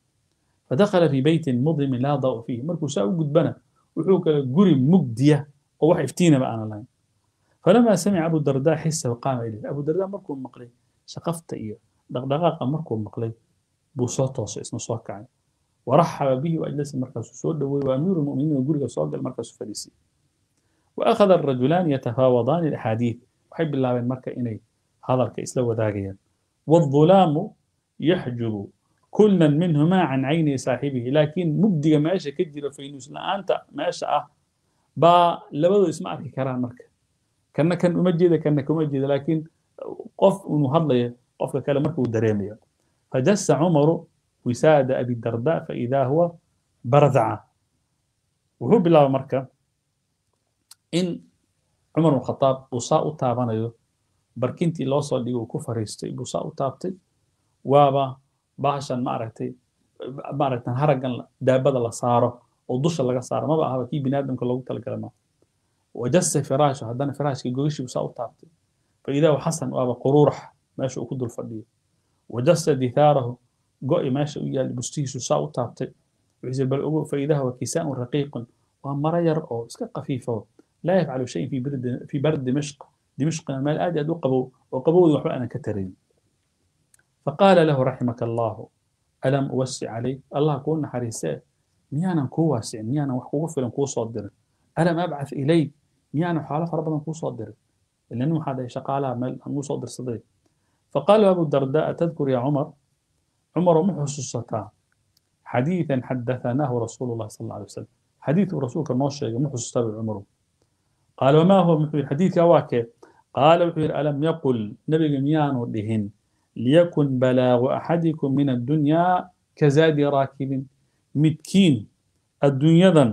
[SPEAKER 1] فدخل في بيت مظلم لا ضوء فيه مركو ساو قد بنى وحوك قري مجدية ووح افتينا بقى أنا لاين فلما سمع أبو الدرداء حسه وقام إليه أبو الدرداء مركو مقلي سقفت إيه دغدغاق مركو مقلي بوصوته اسمه صوكعي ورحب به وأجلس المركز سود وأمير المؤمنين وقرق صوت المركز فريسي وأخذ الرجلان يتفاوضان الأحاديث وحب الله بين مركز إني هذا الكيس لو ذاقيا والظلام يحجب كلا منهما عن عين صاحبه لكن مبدي ما أشى كجر في نوس لا أنت ما أشى با لبدو اسمع كران مركز كان كان أمجد كان أمجد لكن قف إنه هذا قف كلام مركز دريميا فجس عمر وساد أبي الدرداء فإذا هو برذعة وهو بالله مركة إن عمر بن الخطاب وصاء تابانيو بركنتي لو soo dhigo uu ku fariistay buu saa u taabtay waaba bahashan maaragtay maaragtan haragan daabada la saaro oo dusha laga saaro maba ahaba kii biniaadamka loogu talagalay ma wajasa firaashu haddana firaashkii gogashii buu saa u taabtay faidaa xasan waaba quruurax meesha uu ku dul fadhiyo wajasa dithaarahu go'i meesha u yaal bustihiisu saa u taabtay wuxuu bal ogo faidaha wa kisaa'un raqiiqun waa maro yar oo iska qafiifo laa yafcalu shayin fi bardi fi bardi dimashq dimashqna meel aad aad u qabow oo qabowda waxba aanan ka tarayn faqaala lahu raximaka allahu alam uwasi calayk allah kuu naxariisee miyaanan kuu waasicin miyaanan wax kugu filan kuu soo dirin alam abcath ilayk miyaanan xoolo fara badan kuu soo dirin ila nin waxaa dhahay shaqaalaha meel aan uu soo dirsaday faqaala abu darda atadkur ya cumar cumar ma xusuusataa xadiidan xadahanaahu rasuulu llahi sal alla alay wasalam xadiidkuu rasuulka noo sheegay ma xusuustaa buu cumaru qaala wamaa huwa muxuu yidhi xadiidkaa waa kee qaala wuxuu yidhi alam yaqul nebiga miyaanu dhihin liyakun balaagu axadikum min addunyaa kazaadi raakibin midkiin adduunyadan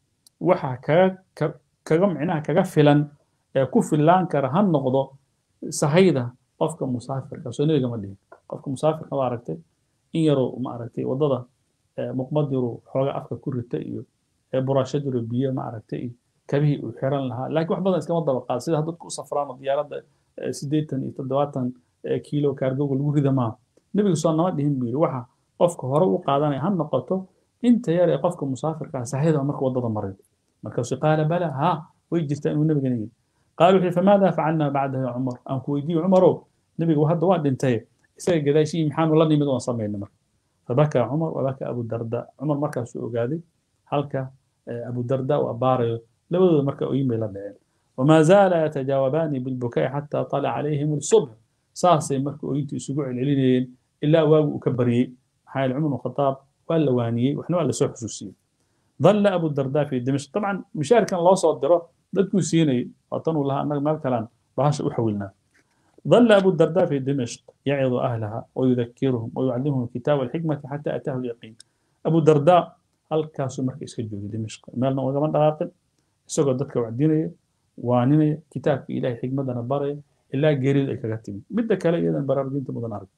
[SPEAKER 1] waxa kaga kaga micnaha kaga filan ee ku fillaan kara ha noqdo sahayda qofka musaafirka soo nebiga ma dhihin qofka musaafirka waa aragtay in yaroo ma aragtay waddada muqmad yaruu xooga afka ku rita iyo buraashad yaroo biyo ma aragtay iyo kabihii uu xiran lahaa laakiin wax badan iskama daba qaad sida dadku u safraan oo diyaaradda siddeetan iyo toddobaatan kiilo kaargoga lagu rida maaha nebigu soo nama dhihin buu yidhi waxa qofka hore u qaadanaya ha noqoto inta yar ee qofka musaafirkaa sahayda marka waddada maray markaasuu qaala bala haa way jirtaa inuu nebigana yidhi qaala wuxuu famaada facalnaa bacdahu ya cumar aan ku weydiiyo cumarow nebigu hadda waa dhintay isaga gadaashii maxaanu la nimid oon samayna marka fabakaa cumar wabakaa abu darda cumar markaasuu ogaaday halka abu darda uu abbaarayo labadooda marka oyin bay la dhaceen wamaa zaala yatajaawabaani bilbukai xataa طalaca calayhim الصubح saasay marka oyintu isugu celcelinayeen ilaa waagu uu ka baryey maxaa yeele cumar bn khataab waa la waaniyey waxna waa lasoo xusuusiyey ظل أبو الدرداء في دمشق طبعا مشارك كان الله صدره dadku siinay waatanuu lahaa annaga meel kalaan bahasha u xawilnaa ظل أبو الدرداء في دمشق يعظ أهلها ويذكرهم ويعلمهم الكتاب والحكمة حتى أتاه اليقين أبو الدرداء halkaasuu marka iska joogay dimashq meelna ugama dhaqaaqin isagoo dadka wacdinaya waaninaya kitaabka ilahay xikmadana baraya ilaa geeridu ay kaga timi midda kale iyadan baraarujinta mudan arag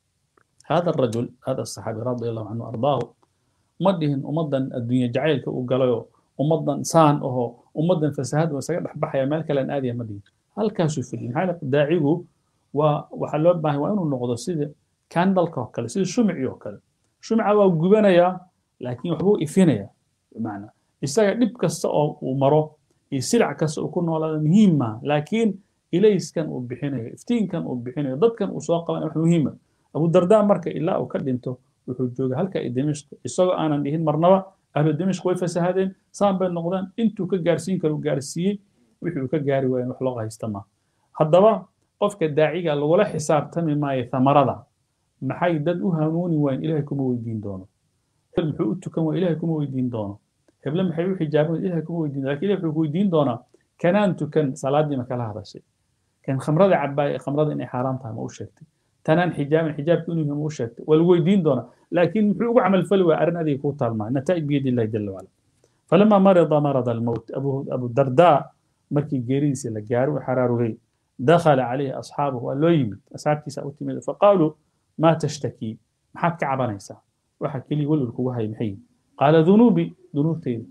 [SPEAKER 1] هذا الرجل هذا الصحابي رضي الله عنه أرضاه ma dhihin ummaddan adduunya jacaylka uu galayo ummaddan saan aho ummaddan fasahaad waa isaga dhexbaxaya meel kalean aadaya ma dhihin halkaasuu fadhiyin maxaa daacigu waa waxaa loo baahay waa inuu noqdo sida candalka oo kale sida shumicii oo kale shumica waa gubanayaa laakiin waxbuu ifinaya bimacnaa isaga dhib kasta oo uu maro iyo silic kasta uu ku noolaado muhiim maaha laakiin ilayskan uu bixinayo iftiinkan uu bixinayo dadkan uu soo qabanaya wax muhiima abu dardaa marka ilaa uu ka dhinto wuxuu joogay halka ay dimashq isagoo aanan dhihin marnaba ahlu dimashq way fasahadeen saan bay noqdeen intuu ka gaarsiin karo gaarsiiyey wixii uu ka gaari waayen wax loo haysta ma haddaba qofka daaciga lagula xisaabtami maayo thamarada maxay dad u hanuuni waayeen ilahay kuma weydiin doono hebel muxuu u tukan waaya ilahay kuma weydiin doono heble maxay u xijaaban ilahay kuma weydiin lakin ilahay wuxuu ku weydiin doonaa kanaan tukan salaadii ma kala hadashay kan khamrada cabaaya khamrada inay xaaraam tahay ma u sheegtay tanaan xijaaban xijaabka inuu yahay ma u sheegtay waa lagu weydiin doonaa laakiin muxuu ugu camal fali waaya arrin adiga kuu taalmaa nataa'ij biyadi illahi jala wacala falama marida marada almowt abu dardaa markii geeridiisii la gaaro uu xaraarugay dakhala calayhi asxaabuhu waa loo yimid asxaabtiisa u timid faqaaluu maa tashtakii maxaad ka cabanaysaa waxa keliya welwel kugu hay maxay qaala dunuubi dunuubtayda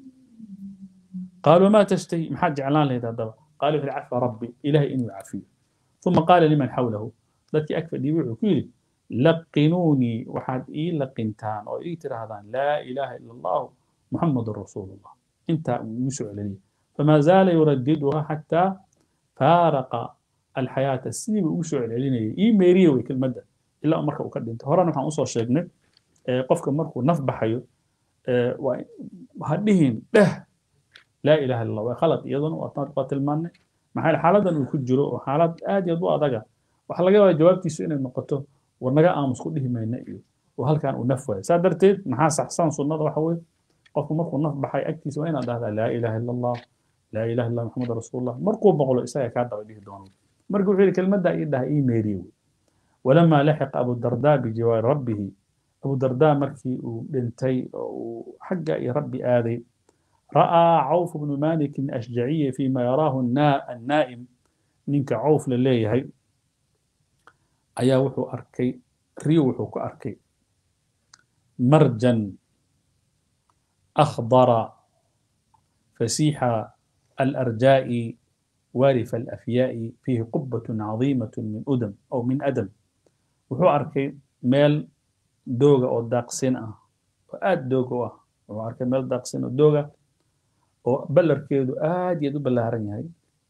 [SPEAKER 1] qaaluu maa tashtahi maxaad jeclaan lahayd haddaba qaala wuxuu cafa rabbi ilahay inuu cafiyo uma qaala liman xawlahu dadkii ag fadhiyey wuxuu ku yidhi laqinuunii waxaad ii laqintaan oo ii tidhaahdaan laa ilaaha ila allahu muxamadun rasuulu llah intaa uu igu soo celiyey famaa zaala yuradiduha xataa faaraqa alxayaata sidii buu ugu soo celcelinayay ii meeriye wey kelmadda ilaa marka uu ka dhintay horena waxaan usoo sheegnay qofka markuu naf baxayo ha dhihin dheh laa ilaha illa allah waa khalad iyaduna waa tilmaannay maxaa xaaladan uu ku jiro oo xaalad aad iyo aad u adaga waxaa laga yaabaa jawaabtiisu inay noqoto war naga aamus ku dhihi mayna iyo oo halkan uu naf waayo saa darteed maxaa saxsan sunnada waxa weeye qofku markuu naf baxay agtiisa waa inaad dhahdaa laa ilaha illa allah laa ilaha illa maxamed rasuulullah markuu boqlo isaga kaa daba dhihi doono marka wuxuu yidhi kelmaddaa ii dhaha ii meeriye wey walamaa laxiqa abu dardaa bijawaari rabbihi abu dardaa markii uu dhintay oo uu xagga iyo rabbi aaday ra'aa cawf bnu malikin ashjaciya fima yaraahu annaa'im ninka cawf la leeyahay ayaa wuxuu arkay riyo wuxuu ku arkay marjan akhdara fasiixa alarjaa'i waarif alafyaa'i fiihi qubbatun cadiimatun min udam aw min adam wuxuu arkay meel dooga oo daaqsin ah oo aad dooga u ah wuxuu arkay meel daaqsin oo dooga oo ballarkeedu aad iyo aad u ballaaran yahay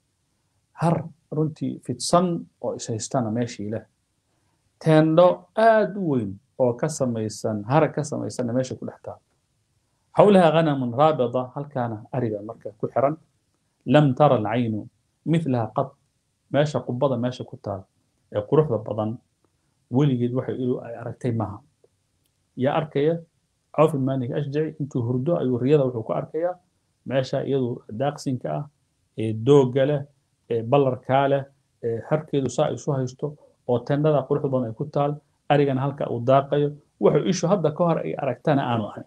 [SPEAKER 1] har runtii fidsan oo ishaystana meeshii leh teendho aad u weyn oo ka samaysan harag ka samaysanna meesha ku dhex taal xawlaha ghanamun raabida halkaana ariga marka ku xiran lam tara alcaynu milaha qad meesha qubada meesha ku taal ee quruxda badan weligeed waxay ilu ay aragtay maaha yaa arkaya cawf ibn ashjaci intuu hurdo ayuu riyada wuxuu ku arkayaa meesha iyadu daaqsinka ah ee doogga leh ee ballarkaa leh ee harkeedu saa isu haysto oo tendhada quruxda badan ay ku taal arigana halka uu daaqayo wuxuu ishu hadda ka hor ay aragtana aanu ahayn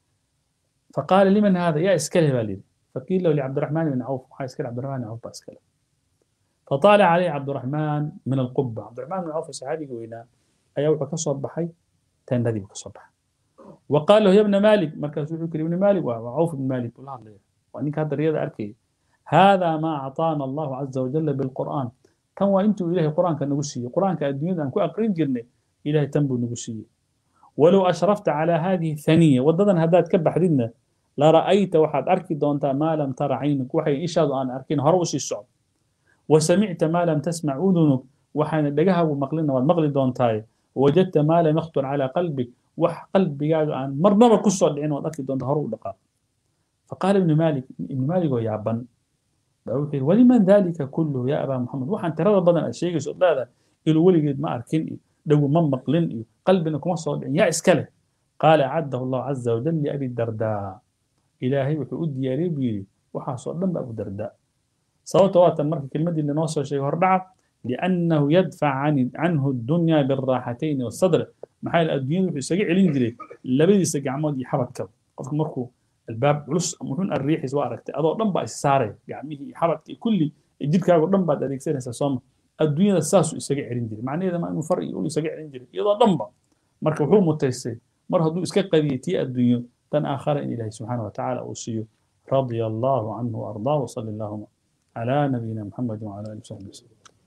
[SPEAKER 1] faqaala liman hada yaa iskale baa layidhi faqiila lahu licabdiraxmaan ibn cawf waxaa iskale cabdiraxmaan ibn cawf baa iskale فطالع عليه عبد الرحمن من القبة عبد الرحمن بن عوف الصحابي وينا أيا وحا كسب بحي تندي كسب بحي وقال له يا ابن مالك مركز فكر ابن مالك وعوف بن مالك والله الله وانك هذا الرياضة أركي هذا ما أعطانا الله عز وجل بالقرآن كان وانتم إلهي قرآن كان نقصي قرآن كان الدنيا أنكو أقرين جرني إلهي تنبو نقصي ولو أشرفت على هذه الثانية وددن هداد كبح دينا لرأيت واحد أركي دونتا ما لم ترى عينك وحي إشاد أن أركين هروسي الصعب وسمعت ما لم تسمع أذنك وحان دقها ومقلنا والمقل دونتاي وجدت ما لم يخطر على قلبك وح قلبي قاعد عن مرنبا كسر العين والأكل دون هرو دقا فقال ابن مالك ابن مالك يا بن ولمن ذلك كله يا أبا محمد وحان ترى بدن الشيء يسؤال هذا إلو ولي ما أركن دو من مقلن قلبنا كما صار يا إسكاله قال أعده الله عز وجل لأبي الدرداء إلهي وحودي يا ربي وحاصل لما أبو الدرداء sababta waa tan marka kelmaddii linoo soo sheegay hordhaca liannahu yadfac canhu addunya bilraaxatayni wasadr maxaa yeele adduunyada wuxuu isaga celin jiray labadiisa gacmood iyo xabadkaba qofka markuu albaab culus ama wuxuun arriixiis waa aragtay adoo dhan baa is saaraya gacmihii iyo xabadkii kulli jidhkaago dhan baad adeegsanaysaa sooma adduunyada saasuu isaga celin jiray macnaheeda maa inuu far iyo ul isaga celin jiray iyadoo dhanba marka wuxuu mutaystay mar hadduu iska qadiyay tii adduunyo tan aakhara in ilaahay subxaana wa tacaala uu siiyo radia allahu canhu waardaa wasali allahuma على نبينا محمد وعلى اله وصحبه وسلم